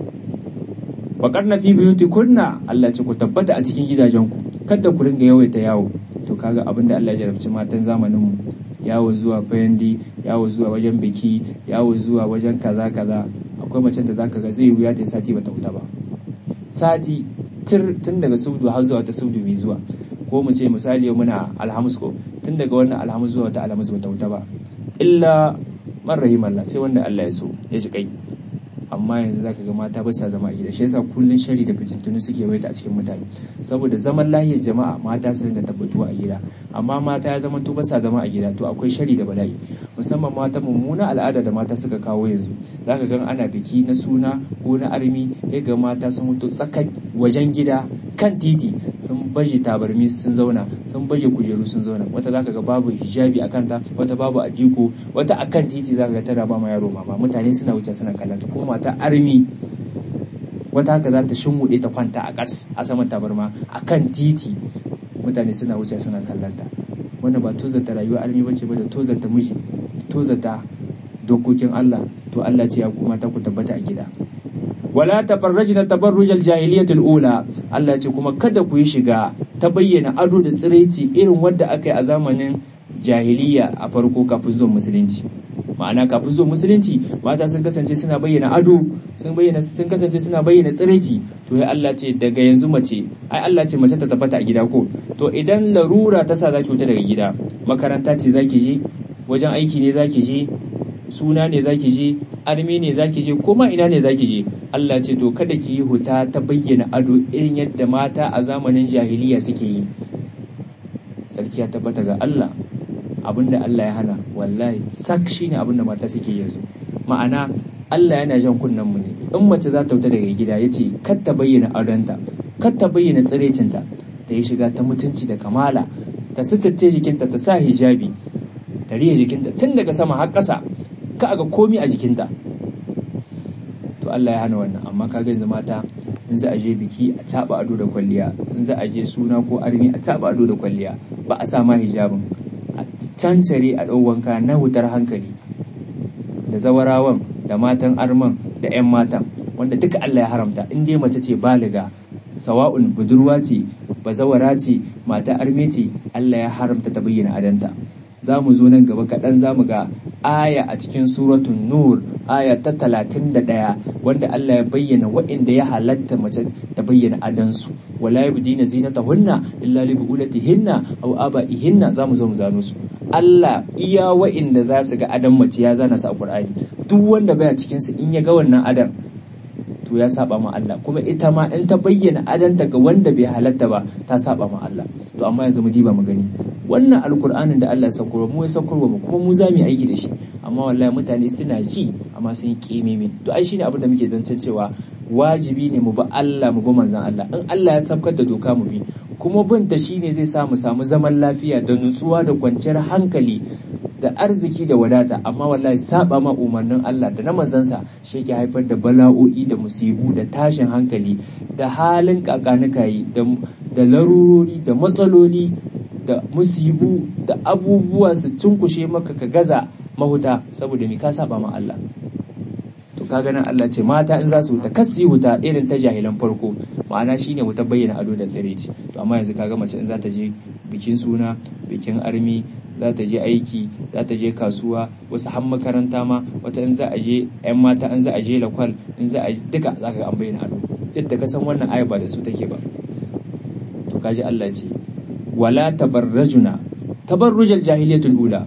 Baƙar na fi biyuti kunna Allah ce ku tabbata a cikin gidajenku kada ku ringa yawaita yawo to kaga abin da Allah ya jarabci matan zamanin mu yawo zuwa fayandi yawo zuwa wajen biki yawo zuwa wajen kaza kaza akwai macen da zaka ga zai wuya ta sati bata wuta ba sati tir tun daga subdu har zuwa ta subdu mai zuwa ko mu ce misali muna alhamis ko tun daga wannan alhamis zuwa ta alhamis bata wuta ba illa man rahimallah sai wanda Allah ya so ya shi kai amma yanzu zaka ga mata ba sa zama a gida shi yasa kullun shari da fitintunu suke waita a cikin mutane saboda zaman lahiyar jama'a mata su ringa tabbatuwa a gida amma mata ya zama to ba sa zama a gida to akwai shari da bala'i musamman mata mummuna al'ada da mata suka kawo yanzu zaka ga ana biki na suna ko na armi ya ga mata sun mutu tsakar wajen gida kan titi sun baje tabarmi sun zauna sun baje kujeru sun zauna wata zaka ga babu hijabi a kanta wata babu adiko wata akan titi zaka ga tana ba ma yaro mama mutane suna wuce suna kallon ta kuma mata armi wata haka za ta shinwuɗe ta kwanta a ƙas a saman tabarma a kan titi mutane suna wuce suna kallon ta wannan ba tozarta rayuwa armi bace ba da tozarta miji tozarta dokokin Allah to Allah ce ya kuma ta ku tabbata a gida wala tabarrajna tabarrujal jahiliyatul ula Allah ce kuma kada ku yi shiga ta bayyana ado da tsiraici irin wanda aka yi a zamanin jahiliya a farko kafin zuwan musulunci ma'ana kafin zuwan musulunci mata sun kasance suna bayyana ado sun bayyana sun kasance suna bayyana tsiraici to ya Allah ce daga yanzu mace ai Allah ce mace ta tabbata a gida ko to idan larura ta sa zaki wuta daga gida makaranta ce zaki je wajen aiki ne zaki je suna ne zaki je armi ne zaki je kuma ina ne zaki je Allah ce to kada ki yi huta ta bayyana ado irin yadda mata a zamanin jahiliya suke yi sarki ya tabbata ga Allah abinda Allah ya hana wallahi sak shine abinda mata suke yanzu ma'ana Allah yana jan kunnen mu ne in mace za ta wuta daga gida yace kar ta bayyana adonta kar ta bayyana tsirecinta ta yi shiga ta mutunci da kamala ta suturce jikinta ta sa hijabi ta riya jikinta tun daga sama har ƙasa ka ga komi a jikinta to Allah ya hana wannan amma ka yanzu mata in za a je biki a caba ado da kwalliya in za a je suna ko armi a caba ado da kwalliya ba a sa ma hijabin a cancare a ɗau wanka na wutar hankali da zawarawan da matan arman da 'yan matan wanda duka Allah ya haramta in dai mace ce baliga sawa'un budurwa ce bazawara ce mata arme ce Allah ya haramta ta bayyana adanta za mu zo nan gaba kaɗan za mu ga aya a cikin suratun nur aya ta talatin da ɗaya wanda Allah ya bayyana wa'inda ya halatta mace ta bayyana adansu wala yabdina zinatahunna illa li bu'ulatihinna aw aba'ihinna za mu zo mu zano su Allah iya wa'inda za su ga adan mace ya zana su a Qur'ani duk wanda baya cikin su in ya ga wannan adan to ya saba ma Allah kuma ita ma in ta bayyana adanta ga wanda bai halatta ba ta saba ma Allah to amma yanzu mu diba mu gani wannan alkur'anin da Allah ya saukarwa mu ya saukarwa mu kuma mu za mu yi aiki da shi amma wallahi mutane suna ji amma sun yi kimimi to ai shine abin da muke zancen cewa wajibi ne mu bi Allah mu bi manzon Allah in Allah ya sabkar da doka mu bi kuma bin ta shine zai sa mu samu zaman lafiya da nutsuwa da kwanciyar hankali da arziki da wadata amma wallahi saba ma umarnin Allah da na manzansa shi ke haifar da bala'o'i da musibu da tashin hankali da halin kakanikayi da larurori da matsaloli da musibu da abubuwa su cunkushe maka ka gaza mahuta saboda me ka saba ma Allah to kaga nan Allah ce mata in za su wuta kasi wuta irin ta jahilan farko ma'ana shine wuta bayyana ado da tsireci to amma yanzu kaga mace in za ta je bikin suna bikin armi za ta je aiki za ta je kasuwa wasu har makaranta ma wata in za a je yan mata in za a je lakwal in za a duka za ka ga an bayyana ado duk da ka san wannan aya ba da su take ba to kaji Allah ce wala tabarrajuna tabarrujal jahiliyatul ula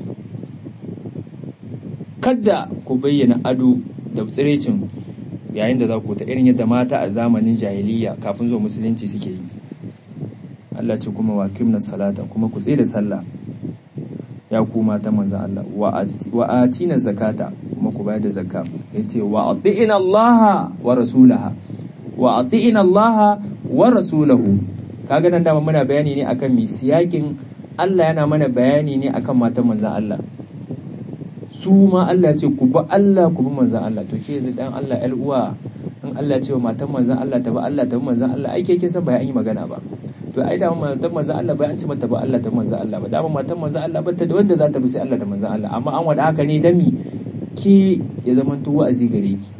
kada ku bayyana ado da tsirecin yayin da za ku ta irin yadda mata a zamanin jahiliya kafin zuwa musulunci suke yi Allah ce kuma wa kimna salata kuma ku tsaye da sallah ya ku mata manzan Allah wa atina zakata kuma ku bayar da zakka yace wa ati'ina Allah wa rasulaha wa ati'ina Allah wa rasulahu kaga nan dama muna bayani ne akan mi siyakin Allah yana mana bayani ne akan matan manzan Allah su ma Allah ce ku bi Allah ku bi manzan Allah to ke yanzu dan Allah ƴar uwa in Allah ce wa matan manzan Allah ta bi Allah ta bi manzan Allah ai ke kin san ba an yi magana ba to ai da matan manzan Allah bai an ce mata ba Allah ta manzan Allah ba da matan manzan Allah ba ta da wanda za ta bi sai Allah da manzan Allah amma an wada haka ne dami ki ya zama to wa'azi gare ki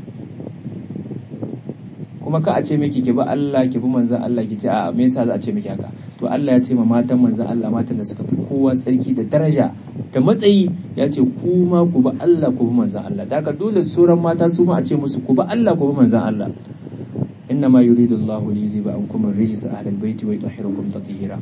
kuma ka a ce miki ki bi Allah ki bi manzan Allah ki ce a me yasa za a ce miki haka to Allah ya ce ma matan manzan Allah matan da suka fi kowa tsarki da daraja da matsayi ya ce ku ma ku bi Allah ku bi manzan Allah da haka dole sauran mata su ma a ce musu ku bi Allah ku bi manzan Allah إنما يريد الله ليذهب عنكم الرجس أهل البيت ويطهركم تطهيرا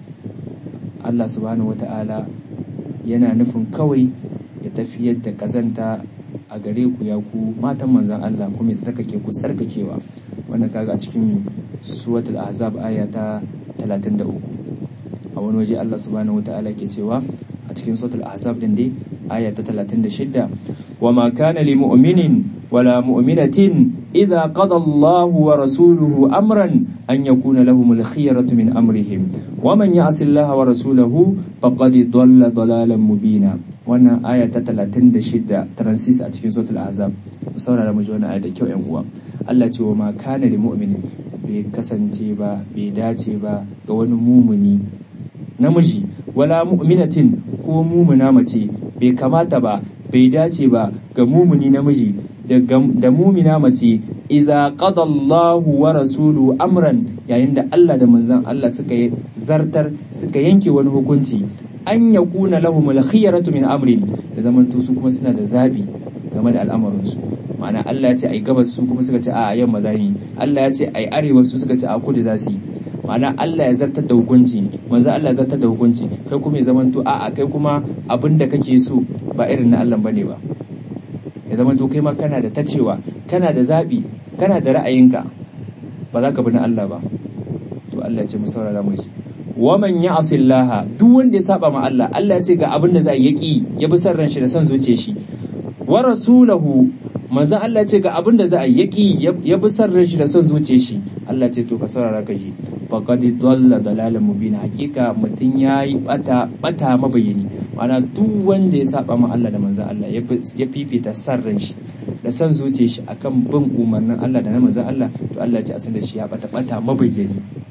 Allah subhanahu wata'ala yana nufin kawai ya tafiyar da kazanta a gare ku ya ku matan manzan Allah kuma ya sarkake ku sarkakewa wannan kaga a cikin suwatul ahzab aya ta 33 a wani waje Allah subhanahu wata'ala ke cewa a cikin suwatul ahzab din dai aya ta 36 wa ma kana li mu'minin wala mu'minatin idza qada Allah wa rasuluhu amran an yakuna lahum al-khiyaratu min amrihim wa man ya'si Allah wa rasulahu faqad dalla dalalan mubina wannan aya ta 36 transis a cikin suratul ahzab mu saurara mu ji wannan aya da kyau yan uwa Allah ce wa ma kana li mu'minin bai kasance ba bai dace ba ga wani mumuni namiji wala mu'minatin ko mumuna mace bai kamata ba bai dace ba ga mumuni namiji da mumina mace iza qada Allahu wa rasulu amran yayin da Allah da manzon Allah suka yi zartar suka yanke wani hukunci an yakuna lahumul khiyaratu min amrin da zamanto su kuma suna da zabi game da al'amarin su ma'ana Allah ya ce ai gabas su kuma suka ce a yamma zani Allah ya ce ai arewa su suka ce a kudu za su yi ma'ana Allah ya zartar da hukunci manzo Allah ya zartar da hukunci kai kuma ya zamanto a'a kai kuma abin da kake so ba irin na Allah bane ba ya zamanto kai ma kana da tacewa kana da zabi kana da ra'ayinka ba za ka bi na Allah ba to Allah ya ce mu saurara mu ji wa man ya'si Allah duk wanda ya saba ma Allah Allah ya ce ga abin da za yi yaki ya bi san ran shi da san zuciyar shi wa rasulahu manzo Allah ya ce ga abin da za a yaki ya bi san ran shi da san zuciyar shi Allah ce to ka saurara ka ji faqad dalla dalalan mubina hakika mutun yayi bata bata mabayini mana duk wanda ya saba ma Allah da manzon Allah ya fifita san ran shi da san zuciyar shi akan bin umarnin Allah da na manzon Allah to Allah ce a san da shi ya bata bata mabayini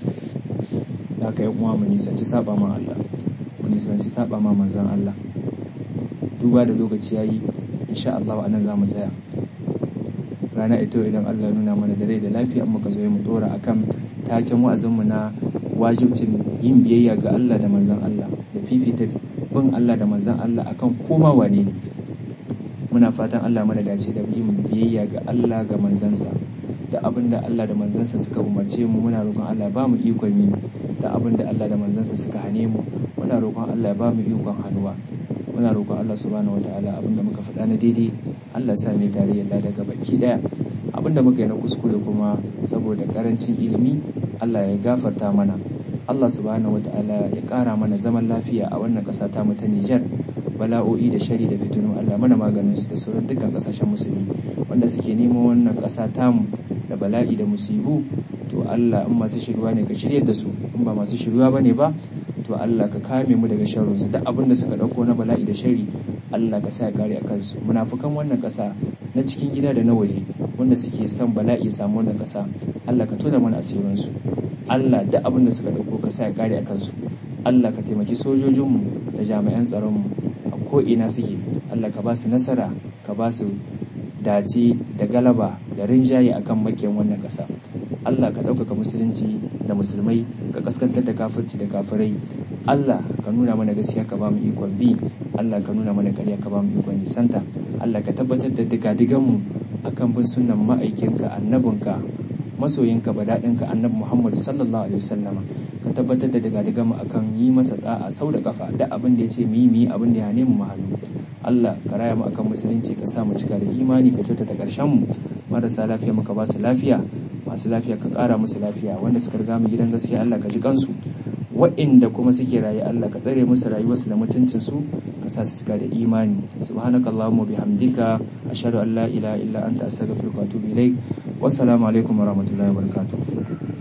da ka yi uwa mu nisanci saba ma Allah mu nisanci saba ma manzon Allah duba da lokaci yayi insha Allah anan za mu tsaya rana ito idan Allah nuna mana da rai da lafiya muka zo mu dora akan taken wa'azinmu na wajibcin yin biyayya ga Allah da manzon Allah da fifita bin Allah da manzon Allah akan koma wane ne muna fatan Allah mana dace da yin biyayya ga Allah ga manzansa da abin da Allah da manzansa suka umarce mu muna roƙon Allah ba mu ikon yi da abin da Allah da manzansa suka hane mu muna roƙon Allah ba mu ikon hannuwa muna roƙon Allah subhanahu wataala abinda muka faɗa na daidai Allah sa mai tarayyar da daga baki daya abinda muka yi na kuskure kuma saboda karancin ilimi Allah ya gafarta mana Allah subhanahu wataala ya ƙara mana zaman lafiya a wannan ƙasa ta mu ta Nijar bala'o'i da shari da fitinu Allah mana maganin su da sauran dukkan ƙasashen musulmi wanda suke neman wannan ƙasa tamu da bala'i da musibu to Allah in masu shirwa ne ka shiryar da su in ba masu shirwa bane ba to Allah ka kame mu daga sharrin su duk abin da suka dauko na bala'i da shari Allah ka sa ya kare a kansu munafukan wannan kasa na cikin gida da na waje wanda suke son bala'i samu wannan kasa Allah ka tona mana asirin su Allah duk abin da suka dauko ka sa ya kare a kansu Allah ka taimaki sojojinmu da jami'an tsaronmu a ko'ina suke Allah ka ba su nasara ka ba su dace da galaba da rinjaye akan makiyan wannan ƙasa Allah ka ɗaukaka musulunci da musulmai ka kaskantar da kafirci da kafirai Allah ka nuna mana gaskiya ka ba mu ikon bi Allah ka nuna mana ƙarya ka ba mu ikon nisanta Allah ka tabbatar da digadiganmu akan bin sunnan ma'aikinka annabinka masoyinka badaɗinka annabi Muhammad sallallahu alaihi wasallama ka tabbatar da digadiganmu akan yi masa da'a sau da kafa da abin da ya ce mu yi mu yi abin da ya nemi mu hannu Allah ka raya mu akan musulunci ka sa mu cika da imani ka kyautata ƙarshen mu marasa lafiya muka ba su lafiya masu lafiya ka ƙara musu lafiya wanda suka riga mu gidan gaskiya Allah ka ji kansu wa'inda kuma suke raye Allah ka tsare musu rayuwarsu da mutuncin su ka sa su cika da imani subhanakallahumma bihamdika ashhadu an la ilaha illa anta astaghfiruka wa atubu ilaik wassalamu alaikum warahmatullahi wabarakatuh